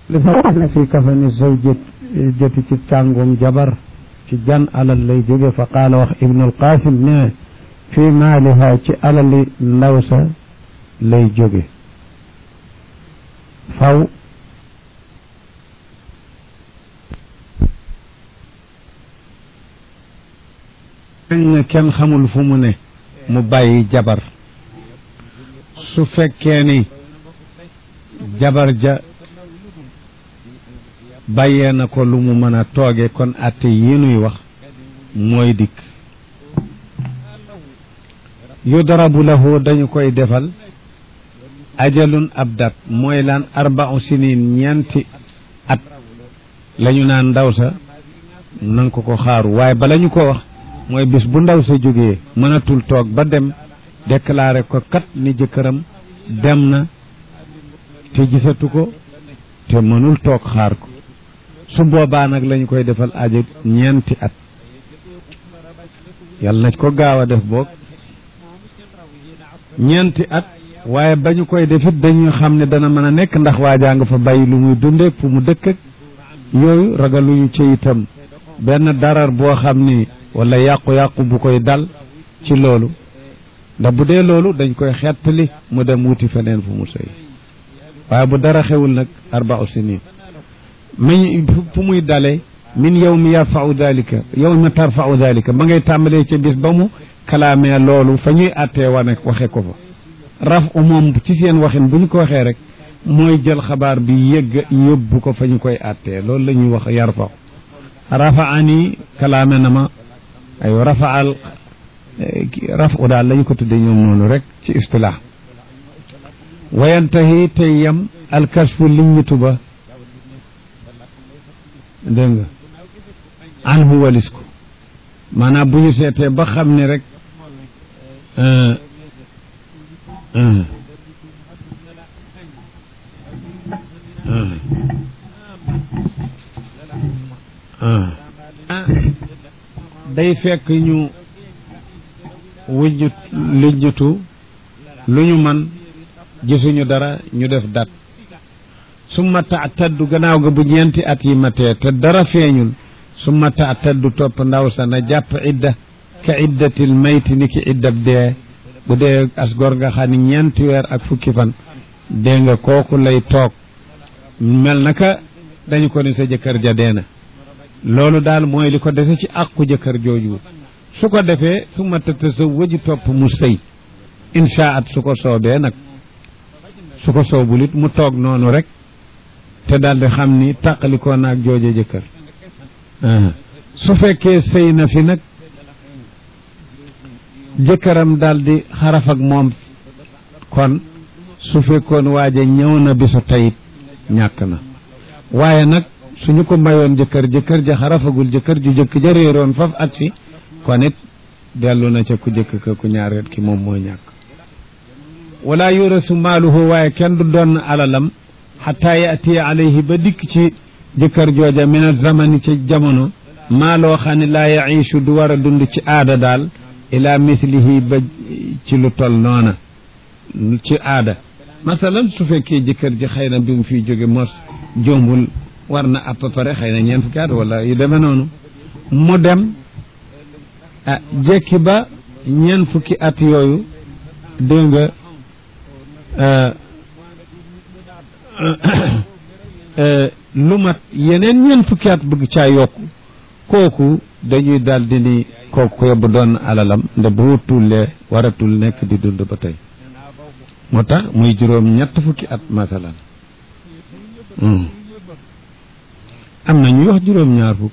li fa wax ne fi kafani zawjat joti ci càngum jabar ci jan alal lay jóge fa qaala wax ibnul qasim ne fi maaliha ci alali ndaw sa lay jóge faw ne kenn xamul fu mu ne mu bàyyi jabar su fekkee ni jabar ja bàyyee na ko lu mu mën a tooge kon atte yi nuy wax mooy dikk yudrabu lahu dañu koy defal ajalun ab dat mooy laan arba'u sinin ñeenti at lañu naan ndaw sa nanga ko ko xaaru waaye bala ñu ko wax mooy bis bu ndaw sa jógee mënatul toog ba dem déclaré ko kat ni jëkkëram dem na te gisatu ko te mënul toog xaar ko su boobaa nag lañu koy defal aja ñeenti at yàlla na ko gaaw a def boog ñeenti at waaye ba ñu koy defit dañu xam ne dana mën a nekk ndax waajaa nga fa bàyyi lu muy dunde fu mu dëkk ak yooyu ragaluñu ci itam benn darar boo xam ni wala yàqu-yàqu bu koy dal ci loolu ndax bu dee loolu dañ koy xettali mu dem wuti feneen fu mu sëy waaye bu dara xewul nag arba'u sinin mi fu muy dalee min yow mi yarfau dalika yow mi tarfau dalika ba ngay tàmbalee ca bis ba mu kalaamee loolu fa ñuy àttee wane waxe ko fa raf u moom ci seen waxin bu ñu ko waxee rek mooy jël xabaar bi yëgg yóbbu ko fa ñu koy àttee loolu la ñuy wax yarfau rafaani kalaame na ma ay rafaal raf u daal lañu ko tudde ñoom noonu rek ci istilah wayantahi tey yam alkashfu liññitu ba dégg nga anhu walis ko maanaam bu ñu seetee ba xam ne rek day fekk ñu wujjut lijjutu lu ñu man gisuñu dara ñu def dat summa taataddu gannaaw ga bu ñeenti at yi matee te dara feeñul summa taataddu topp ndaw sa na jàpp idda ka iddatil mayti ni ki iddab dee bu dee as gor nga xam ni ñeenti weer ak fukki fan dee nga kooku lay toog mel naka dañu ko ni sa jëkkër ja dee na loolu daal mooy li ko dese ci àqu jëkkër jooju su ko defee su ma tëdd sa wëju topp mu sëy inshaat su ko soobee nag su ko soobul it mu toog noonu rek te daal di xam ni tàqalikoo na ak jooje jëkkër su fekkee sëy na fi nag jëkkëram daal di xaraf ak moom kon su fekkoon waaja ñëw na bisu tayit ñàkk na waaye nag suñu ko mayoon jëkkër jëkkër ja xarafagul jëkkër ju jëkk ja réeroon faf at si kon it dellu na ca ku jëkk ka ku ñaareel ki moom mooy ñàkk wala yurasu maaluhu waaye kenn du doon alalam xataa yaatiya alayhi ba dikk ci jëkkër jooja min al zamani ci jamono maa loo xam ne laa yaishu du war a dund ci aada daal ila mislihi ba ci lu tol noona ci aada masalan su fekkee jëkkër ji xëy na bi mu fiy jóge mos jombul war na à peu près xëy na ñeent fukki at wala yu demee noonu mu dem ah jekki ba ñeent fukki at yooyu dégg nga lu mat yeneen ñeent fukki at bëgg caa yokku kooku dañuy daal di ni kooku yóbbu doon alalam nda bu tullee waratul nekk di dund ba tey moo tax muy juróom ñett fukki at masalan am na ñuy wax juróom ñaar fukk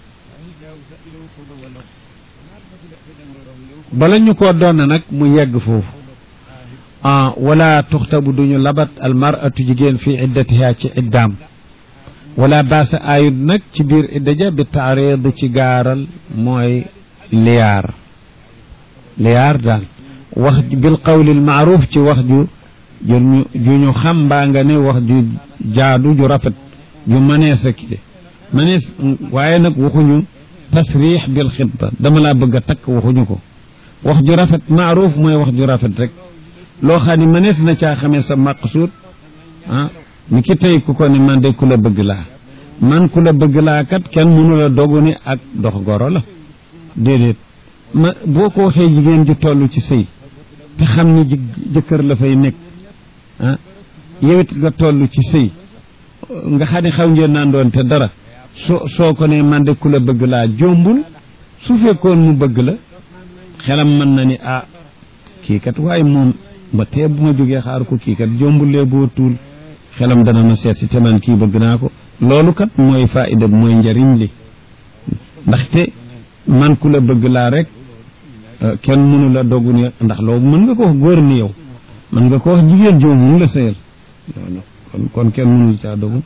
bala ñu ko doon nag mu yegg foofu ah wala tuxtabu duñu labat almaratu jigéen fi iddatiha ci iddaam wala baasa ayut nag ci biir idda ja bi taarid ci gaaral mooy liyaar liyaar daal wax bil qawli al maaruf ci wax ju ju ju ñu xam mbaa nga ne wax ju jaadu ju rafet ju mënees a kii mënees waaye nag waxuñu tasrix bil xitba dama laa bëgg a takk waxuñu ko wax ju rafet maaruf mooy wax ju rafet rek loo xam ne mënees na caa xamee sa maqsuud ah ni ki tey ku ko ne man de ku la bëgg laa man ku la bëgg laa kat kenn mënu la dogu ni ak dox goro la déedéet ma boo ko waxee jigéen ji toll ci sëy te xam ni jëkkër la fay nekk ah yow it nga toll ci sëy nga xam ne xaw ngeen naan doon te dara soo soo ko ne man de ku la bëgg laa jombul su fekkoon mu bëgg la xelam mën na ni ah kii kat waaye moom ba tee bu ma jógee xaar ko kii kat jombulee boo tuul xelam dana ma seet si te man kii bëgg naa ko loolu kat mooy faayida bi mooy njariñ li ndaxte man ku la bëgg laa rek kenn mënu la dogu ni ndax loolu mën nga ko wax góor ni yow mën nga ko wax jigéen joo mun la sëyal kon kon kenn mënul caa dogu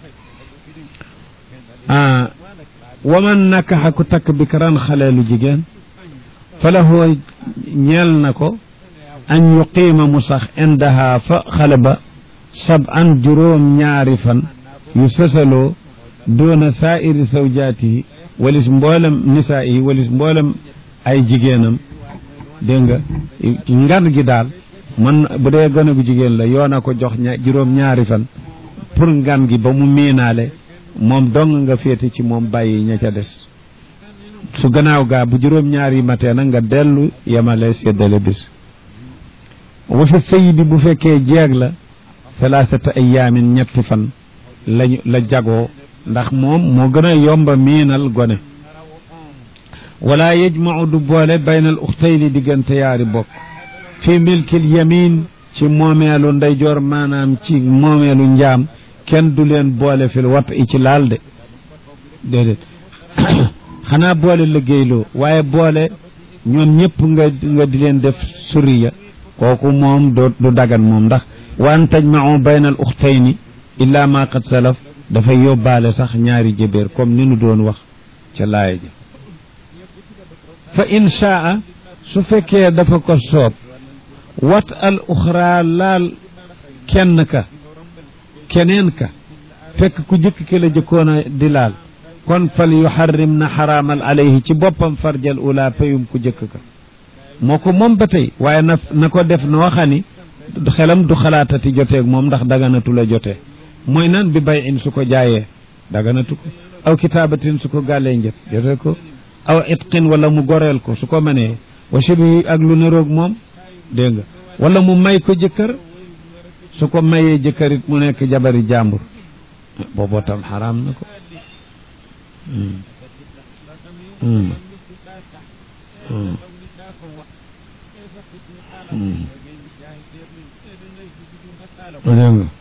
ah waman nakaxa ku takk bi karan xaleelu jigéen fa lahu ñeel na ko an yuqiima mu sax indaha fa xale ba sab an juróom ñaari fan yu sësaloo doona saairi zawjaatihi walis mboolem nisaa yi walis mboolem ay jigéenam dégg nga ngan gi daal man bu dee gone gu jigéen la yoon a ko jox ña juróom ñaari fan pour ngan gi ba mu miinaale moom dong nga féete ci moom bàyyi ña ca des su gannaaw gaa bu juróom ñaari matee nag nga dellu yemale séddale bis wa fi sëy bi bu fekkee jeeg la thalathata ayaamin ñetti fan lañu la jagoo ndax moom moo gën a yomba miinal gone wala yajmau du boole bayna al uxtayni diggante yaari bokk fi milkil yamin ci moomeelu ndeyjoor maanaam ci moomeelu njaam kenn du leen boole fil wat i ci laal de déedéet xanaa boole liggéeyloo waaye boole ñoom ñëpp nga nga di leen def suriya kooku moom du du dagan moom ndax waan tajmau bayna al uxtayni illa ma qad salaf dafay yóbbaale sax ñaari jëbeer comme ni nu doon wax ca laaya ja fa in shaa su fekkee dafa ko soob wat al uxra laal kenn ka keneen ka fekk ku jëkk ki la jëkkoon a di laal kon fal yuxarrim na xaraamal alayhi ci boppam farjal ula payum ku jëkk ka moo ko moom ba tey waaye na na ko def noo xani xelam du xalaatati joteeg moom ndax daganatu la jotee mooy nan bi bay in su ko jaayee daganatu ko aw kitaabatin su ko gàllee njët jote ko aw itqin wala mu goreel ko su ko mënee wa shibi ak lu niroog moom dégg nga wala mu may ko jëkkër su ko mayee jëkkërit mu nekk jabari jàmbur booboo tam xaraam na ko dégg nga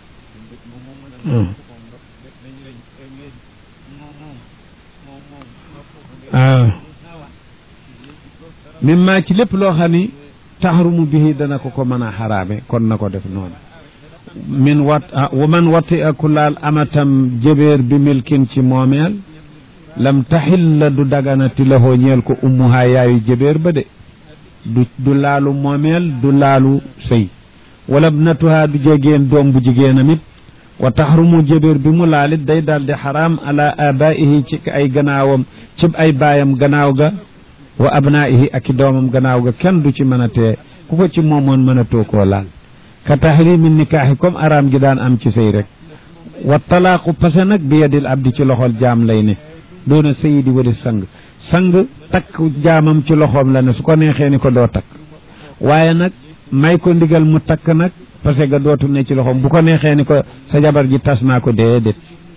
waaw mimma ci lépp loo xam ni taxarumu bihi dana ko ko mën a xaraame kon na ko def noonu min wat wa man wati aku laal amatam jëbeer bi milkin ci moomeel lam taxil la du daganati laxoo ñeel ko ummuhaa yaayu jëbeer ba de du du laalu moomeel du laalu sëy wala bnatuhaa du jegeen doom bu jigéenam it wa taxrumu jëbéer bi mu laalit day daal di xaraam ala abaihi ci ay gannaawam ci ay baayam gannaaw ga wa abnaihi ak i doomam gannaaw ga kenn du ci mën a tee ku ko ci moomoon mën a too koo laal ka tahrimi nikaaxi comme araam gi daan am ci sëy rek wa talaaqu pase nag bi yadil abdi ci loxol jaam lay ne doona sëyi di wadi sang sang takk jaamam ci loxoom la ne su ko neexee ni ko doo takk waaye nag may ko ndigal mu takk nag parce que dootu ne ci loxoom bu ko neexee ni ko sa jabar ji tas naa ko déedéet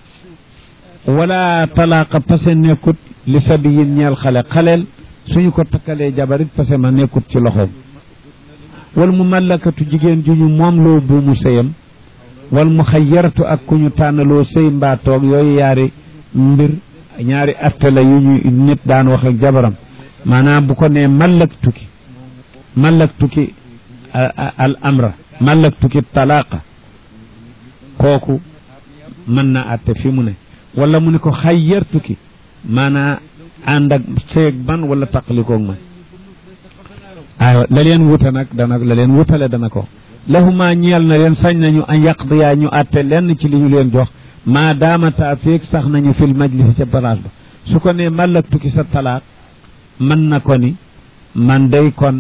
wala talaaqa pase nekkut li sabiyin ñeel xale xaleel suñu ko takkalee jabarit pase ma nekkut ci loxoom wal mu mallakatu jigéen ju ñu moom loo buumu sëyam wal mu xayyaratu ak ku ñu tànnaloo sëy mbaa toog yooyu yaari mbir ñaari atte la yu ñu nit daan wax ak jabaram maanaam bu ko nee mallak tukki mallak tukki al amra mallak tukki talaqa kooku mën na atte fi mu ne wala mu ne ko xayyar tukki maanaa ànd ak seeg ban wala taqalikoog man aywa la leen wuta nag dana la leen wutale dana ko lahuma ñeel na leen sañ nañu an yaqdiyaa ñu atte lenn ci li ñu leen jox maa daamata feeg sax nañu fil majlisi ca place ba su ko nee mallak tukki sa talaaq mën na ko ni man day kon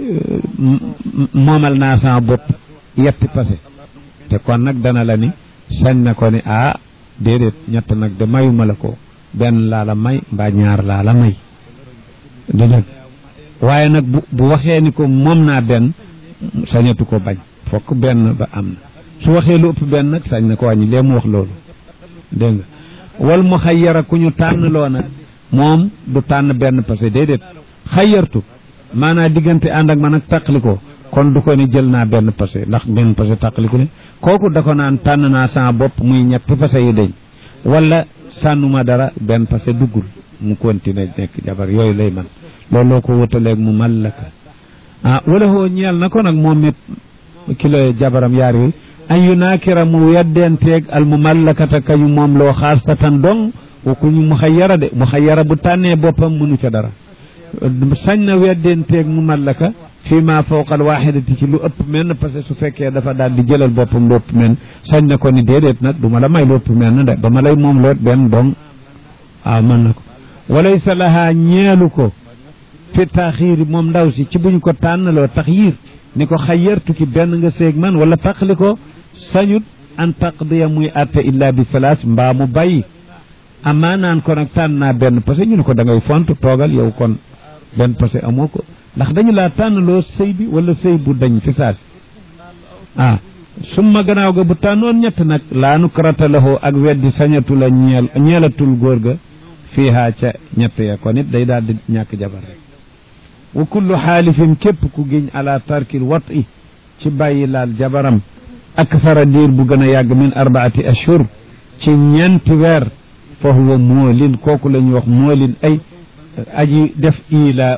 moomal naa sama bopp yetti passé te kon nag dana la ni sañ na ko ni ah déedéet ñett nag de mayuma la ko benn laa la may mbaa ñaar laa la may du dëgg waaye nag bu bu waxee ni ko moom naa benn sañatu ko bañ fokk benn ba am na su waxee lu ëpp benn nag sañ na ko wàññi lee mu wax loolu dégg nga wal mu xayyara ku ñu tànn loo nag moom du tànn benn parce que déedéet xayyartu maanaa diggante ànd ak man ak tàqali ko kon du ko ni jël naa benn passé ndax benn passé tàqaliku ne kooku da ko naan tànn naa sama bopp muy ñetti passé yu deñ wala sànnuma dara benn passé duggul mu continuer nekk jabar yooyu lay man looloo ko wutaleeg mu mallaka ah wala hoo ñeel na ko nag moom it kilo jabaram yaar yooyu an yu naakira mu weddenteeg al mu mallakata kañu moom loo xaasatan dong ku ñu mu xayyara de mu xayyara bu tànnee boppam mënu ca dara sañ na weddenteeg mu mallaka fii ma fawqal waaxidati ci lu ëpp menn parce que su fekkee dafa daal di jëlal boppam lu ëpp menn sañ na ko ni déedéet nag du ma la may lu ëpp menn de ba ma lay moom loot benn dong waaw mën na ko walaysa lahaa ñeelu ko fi taxiiri moom ndaw si ci buñ ko tànnaloo taxyiir ni ko xayyartu ki benn nga séeg man wala taqli ko sañut an taqdiya muy atte illa bi salaas mbaa mu bàyyi amaa naan ko nag tànn naa benn parce que ñu ne ko da ngay font toogal yow kon benn parce que amoo ko ndax dañu laa tànnaloo sëy bi wala sëy bu dañ fi saas ah summa gannaaw ga bu tànnoon ñett nag laa nu karatalahoo ak weddi sañatu la ñeel ñeelatul góor ga fiihaa ca ñett ya kon it day daal di ñàkk jabar rek wa kullu xaalifin képp ku giñ ala tarkil wat i ci bàyyi laal jabaram akthara diir bu gën a yàgg min arbaati ashhur ci ñeenti weer fa huwa moolin kooku la ñuy wax moolin ay aji def ila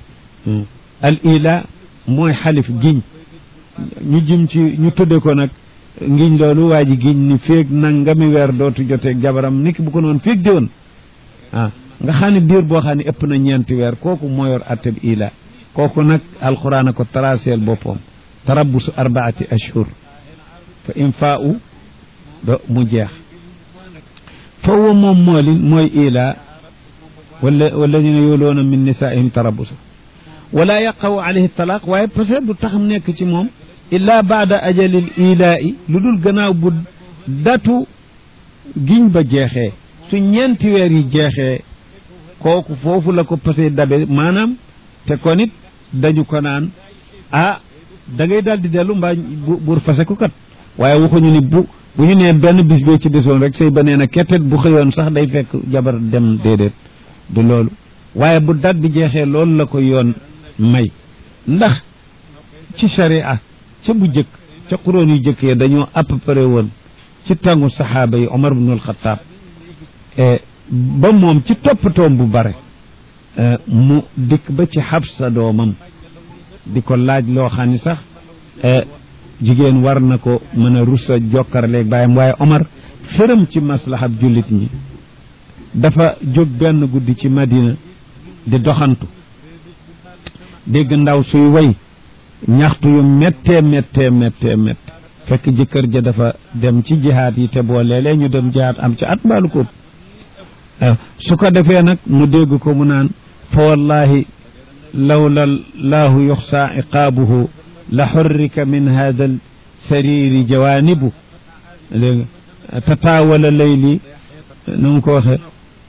al ila mooy xalif giñ ñu jëm ci ñu tudde ko nag ngiñ loolu waa ji giñ ni féeg nangami weer dootu joteeg jabaram niki bu ko noonu féeg di woon ah nga xam ne diir boo xam ne ëpp na ñeenti weer kooku moo yor atteb ila kooku nag alquran a ko traceel boppam tarabbusu arbaati ashhur fa in faa u do mu jeex fa huwa moom moolin mooy ila wala walladina yuloona min nisaihim tarabbusu wala yaqaw alayhi talaq waaye peut-être du tax nekk ci moom illa baada ajalil ilaa'i lu dul gannaaw bu datu giñ ba jeexee su ñeenti weer yi jeexee kooku foofu la ko passé dabe maanaam te kon it dañu ko naan ah da ngay daal di dellu mbaa buur fase ko kat waaye waxuñu ni bu bu ñu nee benn bis bee ci desoon rek sëy ba nee na kettet bu xëyoon sax day fekk jabar dem déedéet du loolu waaye bu dat bi jeexee loolu la ko yoon may ndax ci sharia ca bu jëkk ca xuróon yu jëkkee dañoo à peu près woon ci tàngu saxaaba yi Omar ibnul Xataab ba moom ci toppatoom bu bare mu dikk ba ci Xabsa doomam di ko laaj loo xam ni sax jigéen war na ko mën a rusa jokkarleeg bàyyam waaye Omar xëram ci maslahab jullit ñi dafa jóg benn guddi ci Madina di doxantu dégg ndaw suy way ñaxtu yu méttee méttee méttee méttee fekk jëkkër ja dafa dem ci jihaat yi te boo léeg-léeg ñu dem jihaat am ci at mbaalu ko su ko defee nag mu dégg ko mu naan fa wallahi lawla laahu yuxsa iqaabuhu la xurrika min hada al sariri jawaanibu dégg tataawala layli nu mu ko waxe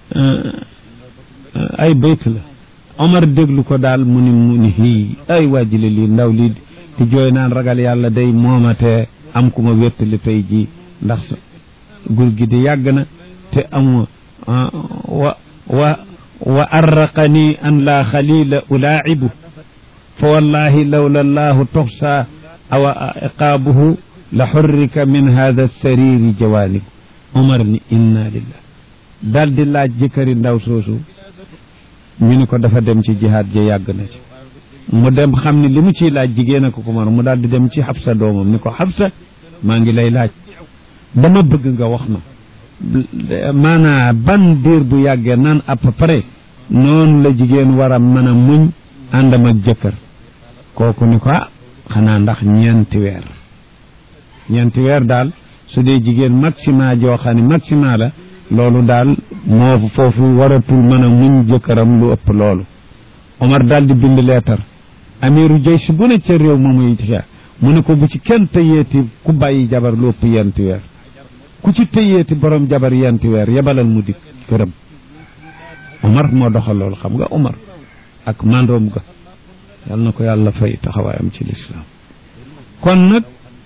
ay bayt la Omar déglu ko daal mu ni mu ni hii ay waajile lii ndaw lii di jooy naan ragal yàlla day moomate am ku ma wéttali tey jii ndax gur gi di yàgg na te amu wa wa wa arraqani an la xalila ulaacibu fa wallahi lawla allahu toxsa awa iqaabuhu la xurrika min hada sariri jawaanibu Omar ni inna lillah daal di laaj jëkkëri ndaw soosu ñu ni ko dafa dem ci jihaad ja yàgg na ci mu dem xam ni li mu ciy laaj jigéen a ko ko man mu daal di dem ci xabsa doomam ni ko xabsa maa ngi lay laaj dama bëgg nga wax ma maanaa ban diir bu yàggee naan à peu près noonu la jigéen war a mën a muñ àndam ak jëkkër kooku ni ko ah xanaa ndax ñeenti weer ñeenti weer daal su dee jigéen maxima joo xam ne maxima la loolu daal moo foofu waratul mën a muñ jëkkëram lu ëpp loolu Omar daal di bind leetar amiru jaysh bu ne ca réew ma muy ca mu ne ko bu ci kenn tëyeeti ku bàyyi jabar lu ëpp yenti weer ku ci téyeeti borom jabar yenti weer yebalal mu dikk këram Omar moo doxal loolu xam nga Omar ak mandoom ga yal na ko yàlla fay taxawaayam ci lislaam kon nag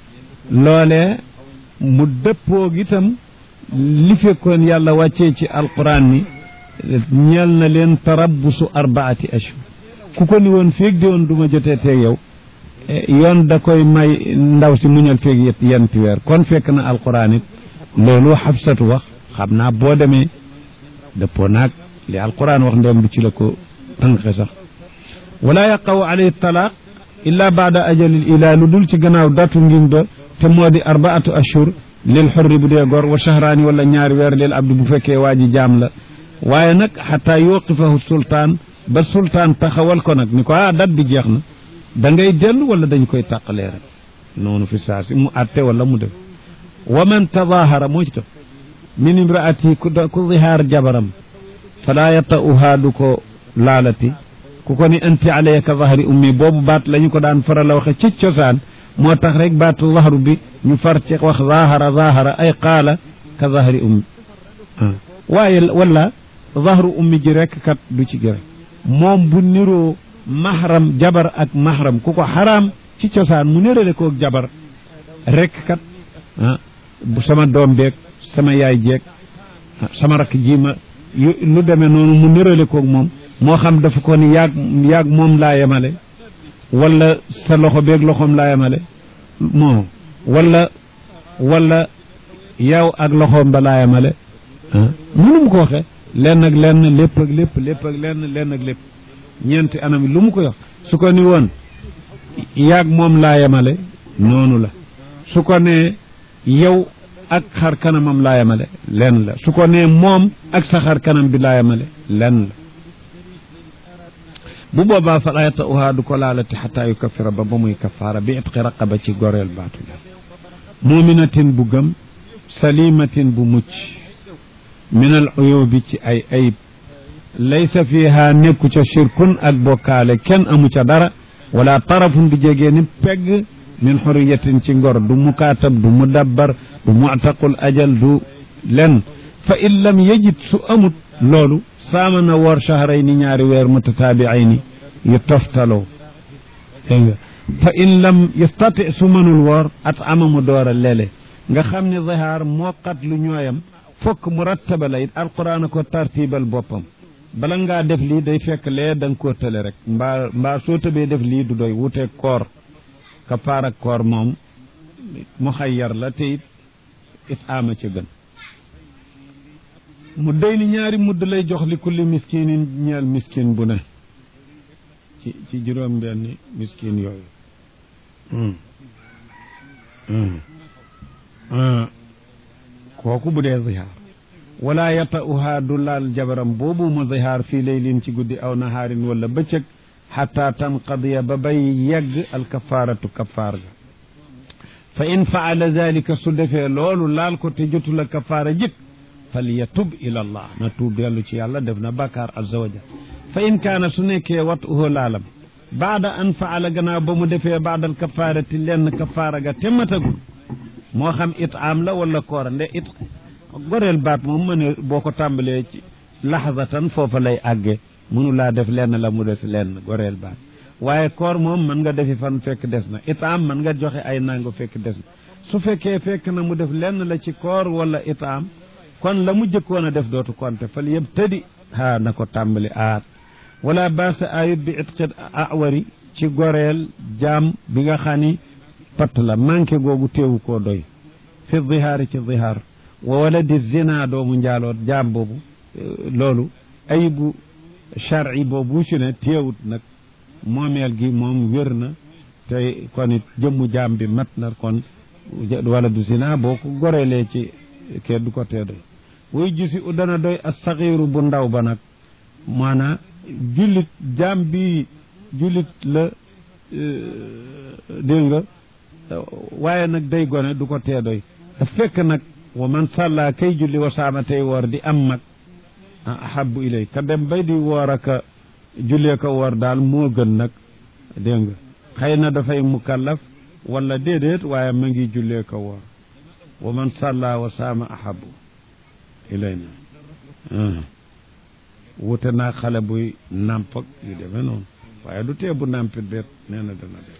loolee mu dëppoo itam li fekkoon yàlla wàccee ci alquran ni ñeel na leen tarabbusu arbaati ashhur ku ko ni woon féeg di woon du ma jotee teeg yow yoon da koy may ndaw si muñal feeg yet yenti weer kon fekk na alquran it loolu xabsatu wax xam naa boo demee dëppoo naag li alquran wax ndem du ci la ko tànqe sax wala yaqaw alayhi talaaq illa baada ajalil ilaa lu dul ci gannaaw datu ngiñ ba te moo di arbaatu ashhur lil xurri bu dee gor wa shahraani wala ñaari weer lil abdi bu fekkee waa ji jaam la waaye nag xataa yuqifahu sultaan ba sultaan taxawal ko nag ni ko ah dat bi jeex na da ngay dellu wala dañ koy tàqalee rek noonu fi saa si mu atte wala mu def wa man tadahara moo ci taf min imraati ku ku zihaar jabaram falaa yata'uhaa du ko laalati ku ko ni anti alayya ka zahri ummi boobu baat la ñu ko daan faral a waxe ci cosaan moo tax rek baatu zahru bi ñu far ci wax zahara zahara ay qaala ka zahri ummi waaye wala zahru ummi ji rek kat du ci gërë moom bu niroo mahram jabar ak mahram ku ko xaraam ci cosaan mu nérale ko ak jabar rek kat ah bu sama doom beeg sama yaay jeeg sama rakk ji ma lu demee noonu mu nérale koog moom moo xam dafa ko ni yaag yaag moom laa yemale wala sa loxo beeg loxoom laa yemale moo wala wala yow ak loxoom ba laa yemale ah mënu mu ko waxee lenn ak lenn lépp ak lépp lépp ak lenn lenn ak lépp ñeenti anam lu mu ko wax su ko ni woon yaag moom laa yemale noonu la su ko nee yow ak xar kanamam laa yemale lenn la su ko nee moom ak sa xar kanam bi laa yemale lenn la bu boobaa fa laa yata'uhaa du ko laalati xataa yu kafira ba ba muy kafaara bi itqi raqaba ci goreel baatu la muminatin bu gëm salimatin bu mucc min al uyubi ci ay ayib laysa fiha nekku ca shirkun ak bokkaale kenn amu ca dara wala tarafun du jegee ni pegg min xuriyatin ci ngor du mukaatab du mudabbar du muctaqul ajal du len fa in lam yajid su amut loolu saama na woor shahray ni ñaari weer mutataabiayni yu toftaloo dégg nga fa in lam yastati su mënul woor at ama mu door a lele nga xam ne zihaar moo xat lu ñooyam fokk mu rattaba la it alquran a ko tartibal boppam bala ngaa def lii day fekk lee da nga koo tële rek mbaa mbaa soo tëbee def lii du doy wuteeg koor kafaar ak koor moom mu xayyar la te it it ama ci gën mu day ni ñaari mudd lay jox li kulli miskinin ñeel miskin bu ne ci ci juróom benni miskin yooyu kooku bu dee zihaar wala yata'uhaa du laal jabaram boobu mu zihaar fii laylin ci guddi aw nahaarin wala bëccëg xataa tanqadiya ba bay yegg alkafaaratu kafaar ga fa in faala dalika su defee loolu laal ko te jotul a kafaara jëkk fal yatub ila allah na tuub dellu ci yàlla def na bàkkaar azza wa jal fa in kaana su nekkee wat uhu laalam baada an faala gannaaw ba mu defee baadal kafaarati lenn kafaara ga te matagul moo xam it am la wala koora nde it goreel baat moom ma ne boo ko tàmbalee ci laxzatan foofa lay àgge mënu laa def lenn la mu des lenn goreel baat waaye koor moom mën nga defi fan fekk des na itaam mën nga joxe ay nango fekk des na su fekkee fekk na mu def lenn la ci koor wala itaam kon la mu jëkkoon a def dootu konte fal yëpp tëddi haa na ko tàmbali aat wala baasa ayut bi itqit awari ci goreel jaam bi nga xam ni patt la manqué googu teewu koo doy fi zihaari ci zihaar wa wala di zina doomu njaaloot jaam boobu loolu ayibu char'i boobu ci ne teewut nag moomeel gi moom wér na te kon it jëmmu jaam bi mat na kon wala du zina boo ko goreelee ci kee du ko tee doy wuy gisi u dana doy as saxiiru bu ndaw ba nag maanaa jullit jaam bi jullit la dégg nga waaye nag day gone du ko tee doy da fekk nag wa man sàllaa kay julli wa saama tey woor di am mag ahabu ilay ka dem bay di woor aka jullee ko woor daal moo gën nag dégg nga xëy na dafay mukallaf wala déedéet waaye ma ngi jullee ko woor wa man salla wa saama ahabu ilayna wute naa xale buy nàmp ak yu demee noonu waaye du tee bu nàmpit beet nee na dana def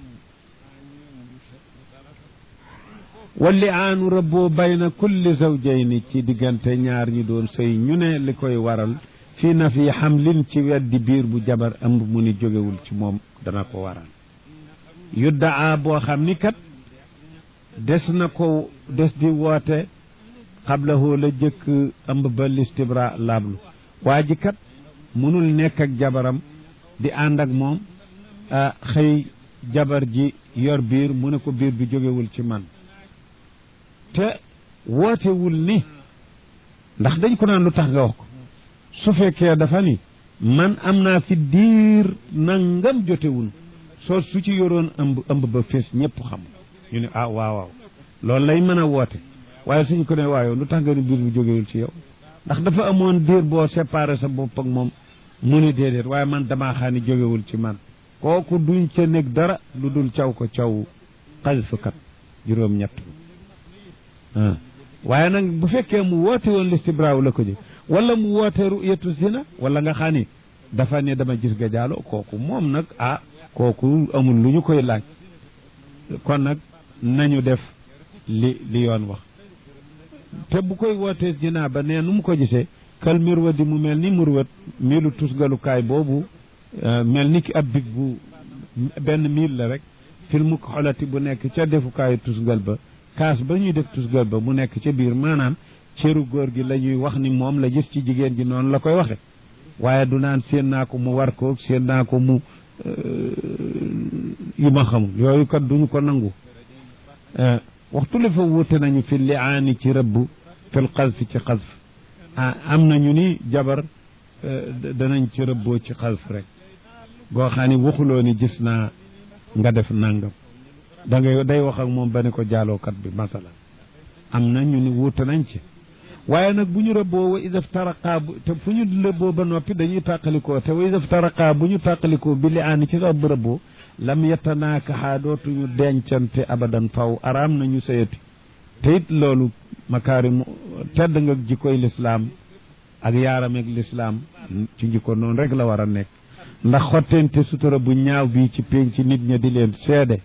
walli aanu rëbboo bayna kulli zawjayni ci diggante ñaar ñi doon sëy ñu ne li koy waral fii na fi xamlin ci weddi biir bu jabar ëmb mu ni jógewul ci moom dana ko waral yuddaa boo xam ni kat des na ko des di woote xablahu la jëkk ëmb ba listibra laablu waa ji kat mënul nekk ak jabaram di ànd ak moom xëy jabar ji yor biir mu ne ko biir bi jógewul ci man te wootewul ni ndax dañ ko naan lu tax nga wax ko su fekkee dafa ni man am naa fi diir nangam jotewul soo su ci yoroon ëmb ëmb ba fees ñëpp xam ñu ne ah waaw waaw loolu lay mën a woote waaye suñu ko ne waayo lu tax nga ni biir bi jógewul ci yow ndax dafa amoon diir boo séparé sa bopp ak moom mu ne déedéet waaye man damaa xaani jógewul ci man kooku duñ ca nekk dara lu dul caw ko caw xasfkat juróom ñett waaye nag bu fekkee mu woote woon listibraaw la ko jëg wala mu woote ru'yatu zina wala nga xam ni dafa ne dama gis ga jaalo kooku moom nag ah kooku amul lu ñu koy laaj kon nag nañu def li li yoon wax te bu koy wootee zina ba nee nu mu ko gisee kal mirwa di mu mel ni murwat miilu tusgalukaay boobu mel ni ki ab big bu benn miil la rek filmu xolati bu nekk ca defukaayu tusgal ba kaas ba ñuy def tusgal ba mu nekk ca biir maanaam cëru góor gi la ñuy wax ni moom la gis ci jigéen ji noonu la koy waxe waaye du naan séen naa ko mu war ko séen naa ko mu yu ma xamul yooyu kat duñu ko nangu waxtu li fa wuute nañu fi liaani ci rëbb fil xasfi ci xasf ah am nañu ni jabar danañ ci rëbboo ci xasf rek goo xam ni waxuloo ni gis naa nga def nangam da ngay day wax ak moom ba ne ko jaalookat bi masala am na ñu ni wuute nañ ci waaye nag bu ñu rëbboo wa idaf taraqaa bu te fu ñu rëbboo ba noppi dañuy tàqalikoo te wa idaf taraqaa bu ñu tàqalikoo bi li aani ci rab rëbboo lam yetanaakaxaa dootuñu dencante abadan faw araam nañu sëyati te it loolu makaarimu tedd nga jikkoy lislaam ak yaarameeg lislaam ci jikko noonu rek la war a nekk ndax xottente sutura bu ñaaw bii ci pénc nit ña di leen seede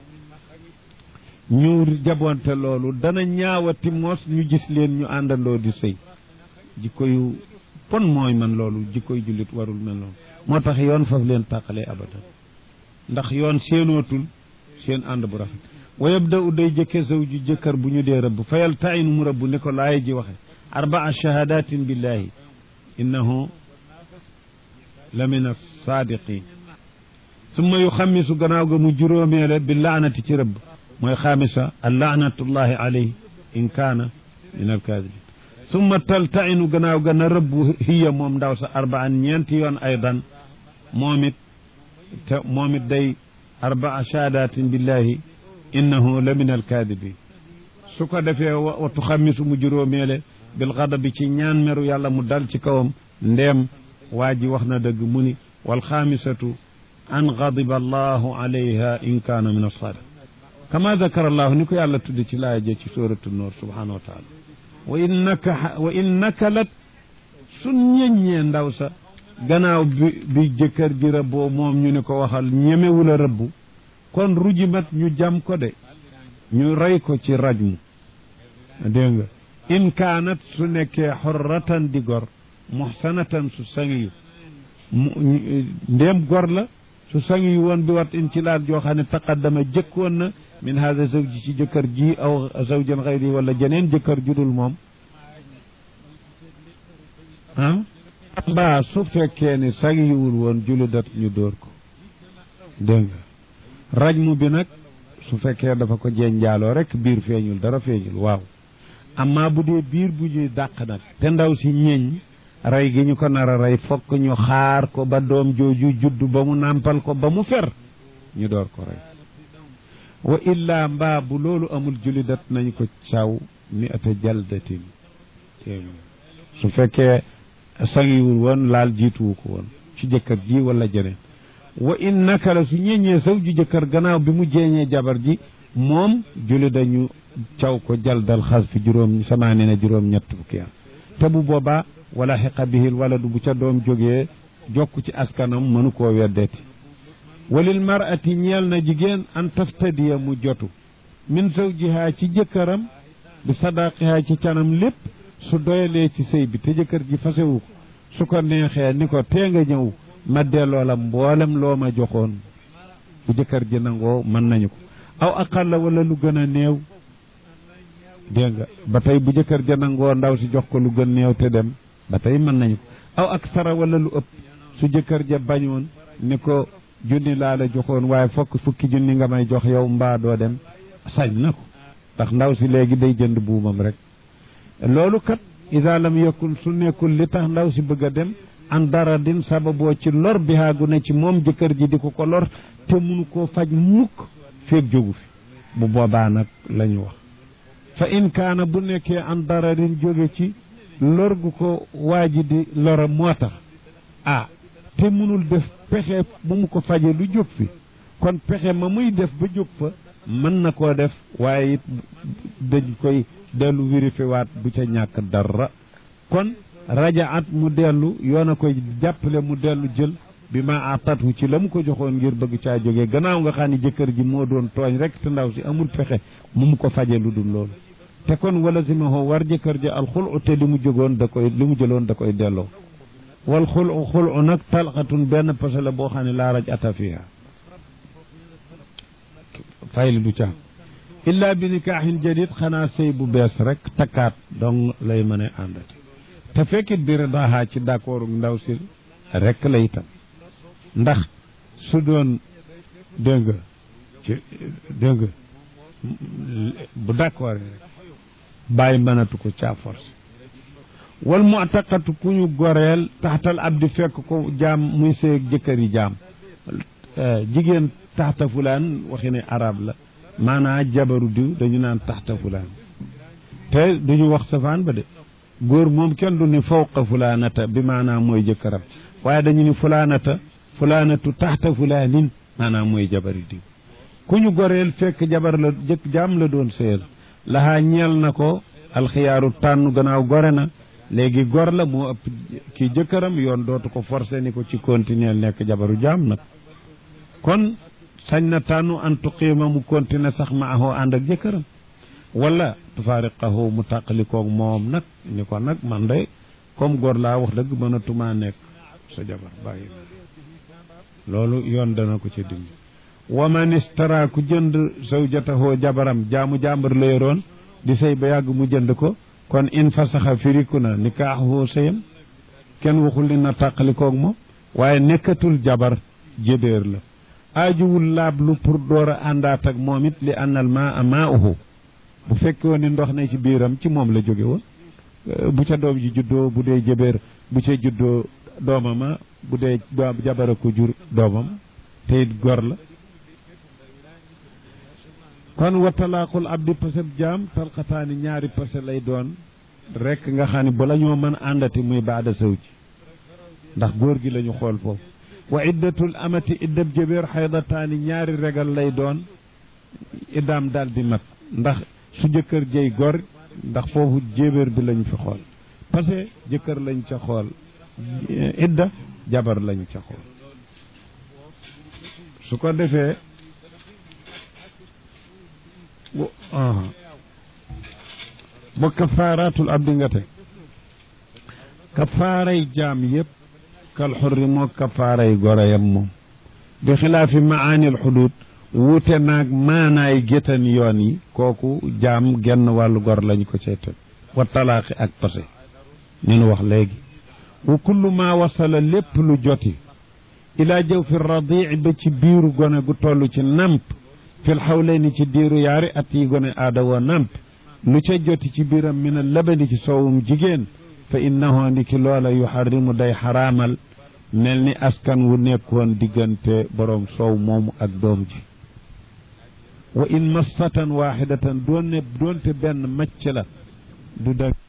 ñu jabonte loolu dana ñaawati mos ñu gis leen ñu àndandoo di sëy jikko yu pon mooy man loolu jikkoy jullit warul mel noonu moo tax yoon faf leen tàqalee abadan ndax yoon seenootul seen ànd bu rafet wa yabda u day jëkke saw ju jëkkër bu ñu dee rëbb fayal tayin mu rëbb ni ko laay ji waxe arbaa shahadatin billahi innahu la min as-saadiqin summa yu xammisu gannaaw ga mu juróomeele bi laanati ci rëbb mooy xaamisa allaanatullahi alayhi in kaana min alkaadibin summa taltainu gannaaw ga na rëbb hiya moom ndaw sa arbaan ñeenti yoon aydan moom it te moom it day arbaa shahaadatin billahi innahu la min alkaadibin su ko defee wa tuxammisu mu juróomeele bil xadabi ci ñaan meru yàlla mu dal ci kawam ndeem waa ji wax na dëgg mu ni wal xaamisatu an gadiba allahu alayha in kaana min alsaadiq kama dakara allahu ni ko yàlla tudde ci laaya je ci suratu noor subhanahu wa taala wa innaka wa innaka lat sun ñeññee ndaw sa gannaaw bi bi jëkkër ji rëbboo moom ñu ne ko waxal ñemewula rëbbu kon rujimat ñu jam ko de ñu rey ko ci rajmu dégg nga in kaanat su nekkee xorratan di gor muxsanatan su sangiyu ndéem gor la su sangiyu woon bi wat in ci laat joo xam ne taqaddama jëkkoon na min hada zawji ci jëkkër ji aw zawjan xayri wala jeneen jëkkër judul moom ah mbaa su fekkee ne sangiwul woon juludat ñu dóor ko dégg nga rajmu bi nag su fekkee dafa ko jeen njaaloo rek biir feeñul dara feeñul waaw amma bu dee biir bu ñuy dàq nag te ndaw si ñeñ rey gi ñu ko nar a rey fokk ñu xaar ko ba doom jooju judd ba mu nàmpal ko ba mu fer ñu door ko rey wa illaa mbaa bu loolu amul julidat nañ ko caw mi ata jaldatin su fekkee sangiwul woon laal jiituwu ko woon ci jëkkër ji wala jeneen wa in naka la su ñeñee saw ju jëkkër gannaaw bi mu jeeñee jabar ji moom julli dañu caw ko jaldal xas fi juróom samaani na juróom ñett fukki at te bu boobaa wala xiqa bihil waladu bu ca doom jógee jokk ci askanam mënu koo weddeeti walil mar'ati ñeel na jigéen an taftadiya mu jotu min zawjiha ci jëkkëram bi sadaqiha ci canam lépp su doyalee ci sëy bi te jëkkër ji fasewu ko su ko neexee ni ko tee nga ñëw ma delloo la mboolem loo ma joxoon bu jëkkër ji nangoo mën nañu ko aw aqalla wala lu gën a néew dégg nga ba tey bu jëkkër ja nangoo ndaw si jox ko lu gën néew te dem ba tey mën nañu ko aw ak sara wala lu ëpp su jëkkër ja bañoon ni ko junni laa la joxoon waaye fokk fukki junni nga may jox yow mbaa doo dem sañ na ko ndax ndaw si léegi day jënd buumam rek loolu kat ida lam yakun su nekkul li tax ndaw si bëgg a dem an dara din sababoo ci lor bi haagu ne ci moom jëkkër ji di ko ko lor te munu koo faj mukk feeg jógu fi bu boobaa nag la ñu wax fa in kaana bu nekkee an dararin jóge ci lor gu ko waa ji di lora moo tax ah te munul def pexe bu mu ko faje lu jóg fi kon pexe ma muy def ba jóg fa mën na koo def waaye it dañ koy dellu vérifié waat bu ca ñàkk dara kon rajaat mu dellu yoon a koy jàppale mu dellu jël bi ma atatu ci la mu ko joxoon ngir bëgg caa jógee gannaaw nga xam ne jëkkër ji moo doon tooñ rek te ndaw si amul pexe mu mu ko faje lu dul loolu te kon wala si ma war jëkkër ji alxulu te li mu jógoon da koy li mu jëloon da koy delloo wal xulu xulu nag talxatun benn pase la boo xam ne laa raj ata fiha fayli du ca illa bi nikaaxin jadid xanaa sëy bu bees rek takkaat donc lay mën a àndati te fekkit bi ridaha ci d'accord ndaw si rek la itam ndax su doon dégg nga ci dégg nga bu d'accord rek bàyyi mënatu ko caa force wal mu'taqatu ku ñu goreel taxtal abdi fekk ko jaam muy seeg jëkkër yi jaam jigéen taxta fulaan waxi ne arab la maanaa jabaru diw dañu naan taxta fulaan te duñu wax safaan ba de góor moom kenn du ni fawqa fulaanata bi maanaam mooy jëkkëram waaye dañu ni fulaanata fulaanatu taxta fulaanin maanaam mooy jabari diw ku ñu goreel fekk jabar la jëkk jaam la doon seel laxaa ñeel na ko alxiyaaru tànn gannaaw gore na léegi gor la moo ëpp kii jëkkëram yoon dootu ko forcé ni ko ci continuer nekk jabaru jaam nag kon sañ na tànnu an tuqiima mu continuer sax ma ahoo ànd ak jëkkëram wala tufaariqahu mu tàqalikoog moom nag ni ko nag man de comme góor laa wax dëgg mënatumaa nekk sa jabar bàyyi loolu yoon dana ko ci dimbi wa man istara ku jënd zawjatahu jabaram jaamu jàmbar la yoroon di sëy ba yàgg mu jënd ko kon in fasaxa firiku na nikaaxu sëyam kenn waxul ni na tàqalikoog moom waaye nekkatul jabar jébéer la aajuwul laablu pour door a àndaat ak moom it li annal maa maa uhu bu fekkee ni ndox ne ci biiram ci moom la jóge woon bu ca doom ji juddoo bu dee jëbeer bu ca juddoo doomama bu dee doom jabara ko jur doomam te it gor la kon wa talaaqul abdi paseb jaam talqataani ñaari pase lay doon rek nga xam ne ba la ñoo mën àndati muy baada saw ji ndax góor gi la ñu xool foofu wa iddatul amati iddab jëbeer xaydataani ñaari regal lay doon iddaam daal di mat ndax su jëkkër jëy gor ndax foofu jébéer bi lañ fi xool parce que jëkkër lañ ca xool idda jabar lañ ca xool su ko defee ba kafaaraatul abdi nga te kafaaray jaam yëpp kal xurri moo kafaaray goreyam moom bi xilaafi maanil xudud wuute naag maanaay géttan yoon yi kooku jaam genn wàllu gor lañ ko cay teg wa talaaxi ak pase ni nu wax léegi wa kullu maa wasala lépp lu joti ilaa jëw fi radii ba ci biiru gone gu toll ci namp fil xawlayni ci diiru yaari at yi gone aada woo namp lu ca joti ci biiram min a labani ci soowum jigéen fa innahu ndi ki loola yuxarrimu day xaraamal mel ni askan wu nekkoon diggante boroom soow moomu ak doom ji wa in massatan waxidatan doon ne doonte benn macc la du dag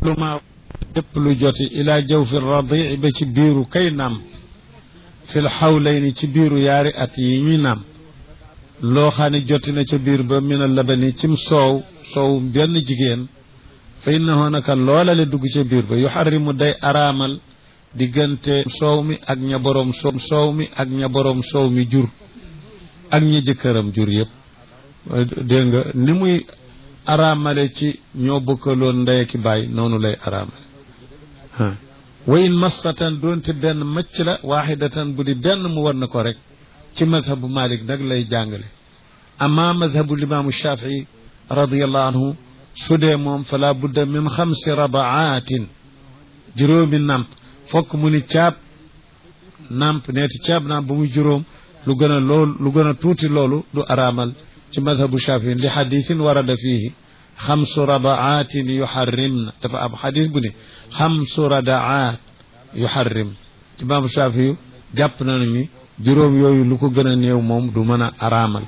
lu ma lépp lu joti ila jawfi radii ba ci biiru kay naam fil xawlayni ci biiru yaari at yi ñuy naam loo xam ne joti na ca biir ba mina labani cim soow soow benn jigéen fa innahu naka loola le dugg ca biir ba yuxarrimu day araamal diggante soow mi ak ña boroom soow soow mi ak ña boroom soow mi jur ak ña jëkkëram jur yëpp dégg nga ni muy araamale ci ñoo bokkaloon ndey ki baay noonu lay araamale wa in massatan doonte benn macc la waaxidatan bu di benn mu war na ko rek ci madhabu malik nag lay jàngale amma madhabu limaamu shafii radiallahu anhu su dee moom fala budda min xamsi rabaatin juróomi namp fokk mu ni caab namp neeti caab namp bu muy juróom lu gën a loolu lu gën a tuuti loolu du araamal ci madhabu shafii li xadisin warada fiihi xamsu rabaatin yuxarrimna dafa am xadis bu ne xamsu radaat yuxarrim imaamu shafii jàpp na ni juróom yooyu lu ko gën a néew moom du mën a araamal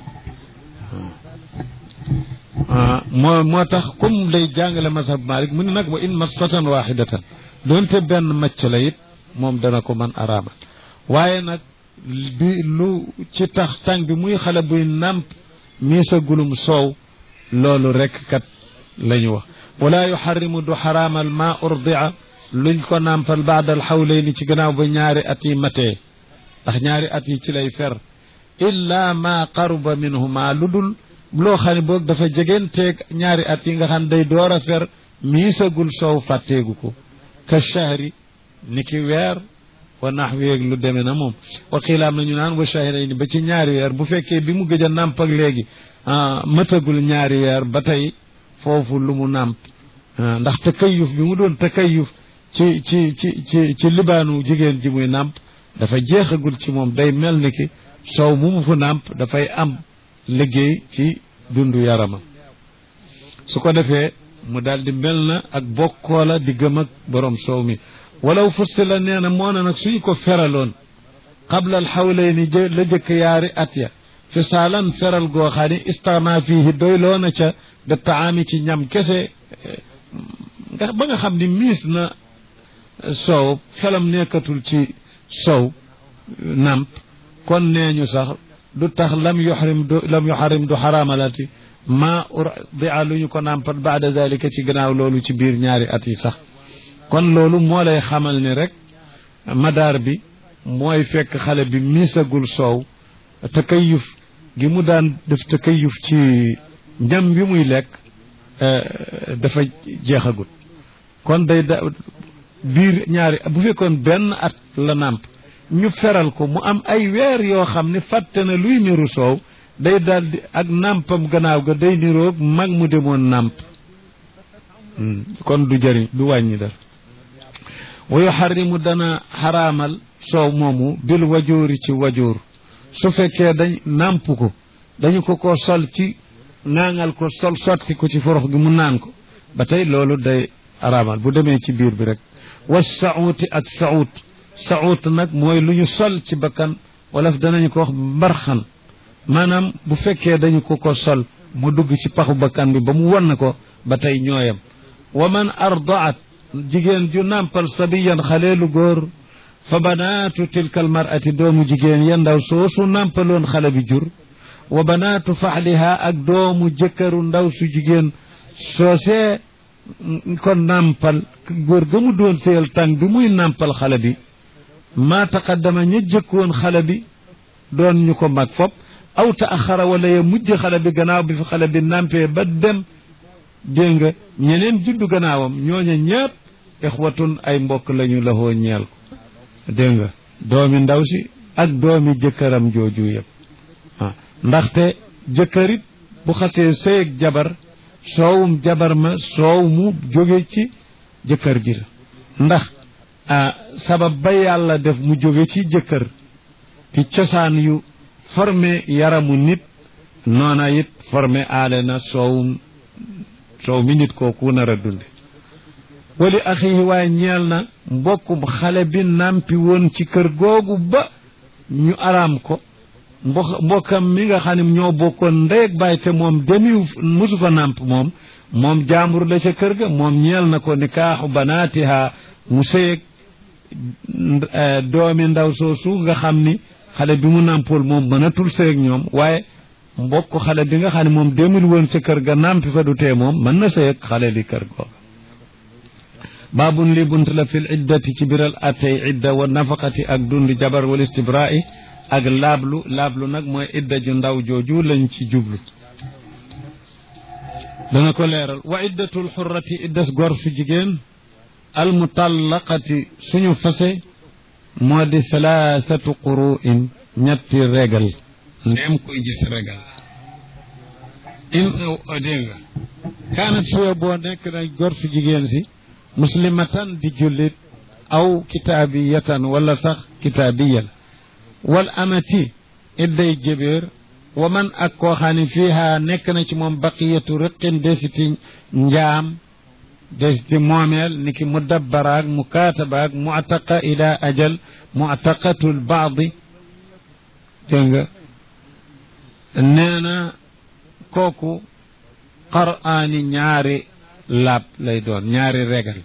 moo moo tax comme day jàngale mazhab malik mu ne nag wa in massatan waxidatan doonte benn macc la it moom dana ko mën araamal waaye nag bi lu ci tax tàng bi muy xale buy nàmp miisa gulum soow loolu rekk kat la ñu wax wala yuxarrimu du xaraamal ma urdia luñ ko nàmpal baada al xawlayni ci gannaaw ba ñaari at yi matee ndax ñaari at yi ci lay fer illa ma qaruba minhuma lu dul loo xam ne boog dafa jegenteeg ñaari at yi nga xam day door a fer miisagul soow fàtteegu ko ka shahri ni ki weer wa naxweeg lu demee na moom wa xiilaam nañu naan wa shahrayni ba ci ñaari weer bu fekkee bi mu gëj a nàmp ak léegi mëtagul ñaari weer ba tey foofu lu mu nàmp ndax takayuf bi mu doon takayuf ci ci ci ci ci libaanu jigéen ji muy nàmp dafa jeexagul ci moom day mel ni ki soow mu mu fu nàmp dafay am liggéey ci dundu yaramam su ko defee mu daal di mel na ak bokkoola di gëm ak borom soow mi walaw fusti la nee na moo ne nag suñu ko feraloon qabla al xawlayni jë la jëkk yaari at ya fi saalan feral goo xam ne istana fiihi doy loo na ca da taami ci ñam kese nga ba nga xam ni miis na soow xelam nekkatul ci sow namp kon nee ñu sax du tax lam yuxrim du lam yuxarim du xaraamalati ma urdia lu ñu ko nàmpal baada dalika ci gannaaw loolu ci biir ñaari at yi sax kon loolu moo lay xamal ni rek madaar bi mooy fekk xale bi miisagul soow takayuf gi mu daan def takayuf ci ñam bi muy lekk dafa jeexagut kon day da biir ñaari bu fekkoon benn at la nàmp ñu feral ko mu am ay weer yoo xam ne fàtte na luy niru soow day daldi ak nàmpam gannaaw ga day niroog mag mu demoon nàmp kon du jëriñ du wàññi dara wa yuxarrimu dana xaraamal soow moomu bil wajoori ci wajoor su fekkee dañ nàmp ko dañu ko ko sol ci ŋaaŋal ko sol sotti ko ci forox gi mu naan ko ba tey loolu day araamal bu demee ci biir bi rek wa sauuti ak sauut sauut nag mooy lu ñu sol ci bakkan wala danañu ko wax mbarxan maanaam bu fekkee dañu ko ko sol mu dugg ci paxu bakkan bi ba mu won ko ba tey ñooyam wa man ardaat jigéen ju nàmpal sabiyan xaleelu góor fa banaatu tilka almarati doomu jigéen ya ndaw soosu nàmpaloon xale bi jur wa banaatu faxliha ak doomu jëkkëru ndaw su jigéen soosee ko nàmpal góor ga mu doon seyal tàng bi muy nàmpal xale bi maa taqaddama ña jëkkoon xale bi doon ñu ko mag fop aw taaxara wala ya mujj xale bi gannaaw bi fi xale bi nàmpee ba dem dégg nga ñeneen juddu gannaawam ñooña ñépp ixwatun ay mbokk lañu laxoo ñeel ko dégg nga doomi ndaw si ak doomi jëkkëram jooju yëpp ah ndaxte jëkkërit bu xasee sëyeg jabar soowum jabar ma soow mu jóge ci jëkkër ji la ndax ah sabab ba yàlla def mu jóge ci jëkkër ci cosaan yu formé yaramu nit noona it formé aale na soowum soow mi nit kooku nar a dunde wali axihi waaye ñeel na mbokkum xale bi nàmpi woon ci kër googu ba ñu araam ko mbo mbokkam mi nga xam ne ñoo bokkoon ndey ak baay te moom demiw musu ko nàmp moom moom jaambur la ca kër ga moom ñeel na ko nikaaxu banaatiha mu sëyeg doomi ndaw soosu nga xam ni xale bi mu nàmpul moom mënatul sëyeg ñoom waaye mbokk xale bi nga xam ne moom demul woon ca kër ga nàmpi fa du tee moom mën na sëyeg xale li kër googa baabun li bunt la fil iddati ci biral attey idda wa nafaqati ak dund jabar wal istibra'i ak laablu laablu nag mooy idda ju ndaw jooju lañ ci jublu dana ko leeral wa iddatul xurrati iddas gor su jigéen almutallaqati suñu fase moo di salaasatu quru'in ñetti regal ndeem koy gis regal in dégg nga kaanat suwe boo nekk na gor su jigéen si muslimatan di jullit aw kitaabiyatan wala sax kitaabiya la wal amati idday jébéer wa man ak koo xam ne fiiha nekk na ci moom baqiyatu riqin desiti njaam desiti moomeel ni ki mudabbaraak mukaatabaak mu'taqa ila ajal mu'taqatul baadi dégg nga nee na kooku qaraani ñaari laab lay doon ñaari regal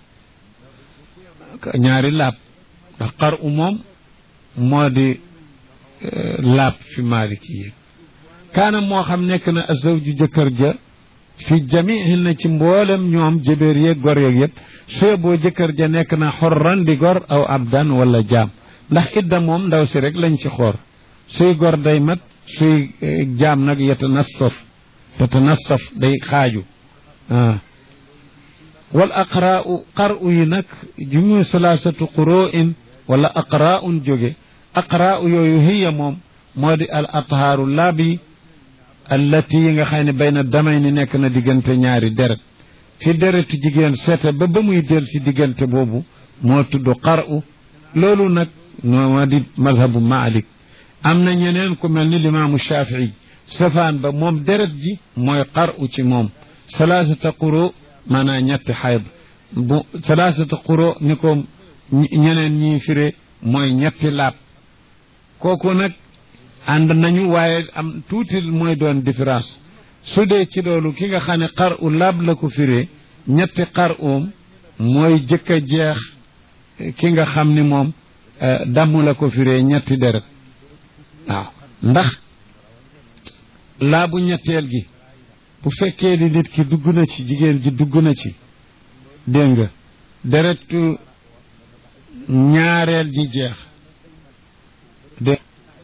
ñaari laab ndax xar u moom moo di laab fi maaliki yi kaana moo xam nekk na azawju jëkkër ja fi jamihin na ci mboolem ñoom jëbéer yeeg gor yeeg yëpp suye boo jëkkër ja nekk na xorran di gor aw abdan wala jaam ndax idda moom ndaw si rek lañ ci xoor suy gor day mat suy jaam nag yatanassaf yatanassaf day xaaju ah wal aqraau qaru yi nag jumu salaasatu quroo'in wala aqraun jóge aqraau yooyu hiya moom moo di al athaaru laab yi allati yi nga xam ne bayna damay ni nekk na diggante ñaari deret fi deretu jigéen seete ba ba muy del si diggante boobu moo tudd qaru loolu nag moo di madhabu maalik am na ñeneen ku mel ni limaamu shafii safaan ba moom deret ji mooy qaru ci moom salaasata quroo maanaam ñetti xayd bu salaasata quro ni ko ñeneen ñi firé mooy ñetti laab kooku nag ànd nañu waaye am tuuti mooy doon différence su dee ci loolu ki nga xam ne xar u laab la ko firé ñetti xar uum mooy jëkk a jeex ki nga xam ni moom damm la ko firé ñetti deret waaw ndax laabu ñetteel gi bu fekkee ni nit ki dugg na ci jigéen ji dugg na ci dégg nga deretu ñaareel ji jeex dé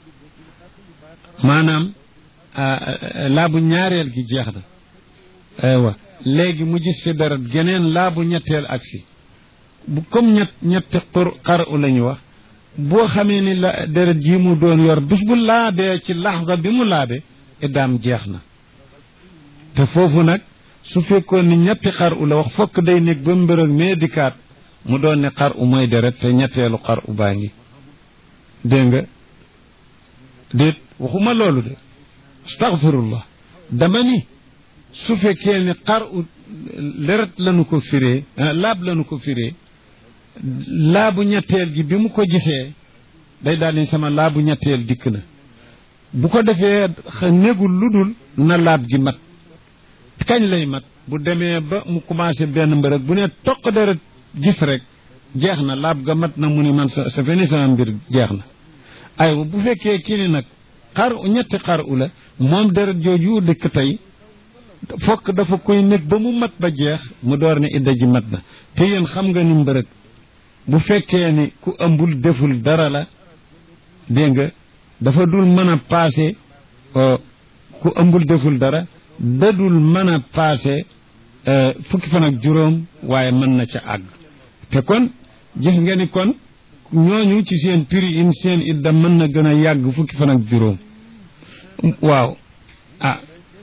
maanaam laabu ñaareel gi jeex na aywa léegi mu gis fi deret geneen laabu ñetteel agsi bu comme ñett ñetti xur xar u la ñu wax boo xamee ni la deret yi mu doon yor bis bu laabee ci laxza bi mu laabee iddaam jeex na te foofu nag su fekkoon ni ñetti xar u la wax fokk day nekk ba mbërëg mee dikkaat mu doon ne xar u mooy deret te ñetteelu xar u baa ngi dégg nga déet waxuma loolu de astaghfirullah dama ni su fekkee ni xar u deret lañu ko firee laab lañu ko firee laabu ñetteel gi bi mu ko gisee day daal ni sama laabu ñetteel dikk na bu ko defee négul lu dul na laab gi mat kañ lay mat bu demee ba mu commencé benn mbërëg bu ne toq deret gis rek jeex na laab ga mat na mu ni man sa sa feni sama mbir jeex na aywa bu fekkee kii ni nag xar ñetti xar u la moom deret jooju dëkk tey fokk dafa koy nekk ba mu mat ba jeex mu door ne idda ji mat na te yéen xam nga ni mbërëg bu fekkee ni ku ëmbul deful dara la dégg nga dafa dul mën a paase ku ëmbul deful dara dadul mën a paase fukki fan ak juróom waaye mën na ca àgg te kon gis nga ni kon ñooñu ci seen prix in seen idda mën na gën a yàgg fukki fan ak juróom waaw ah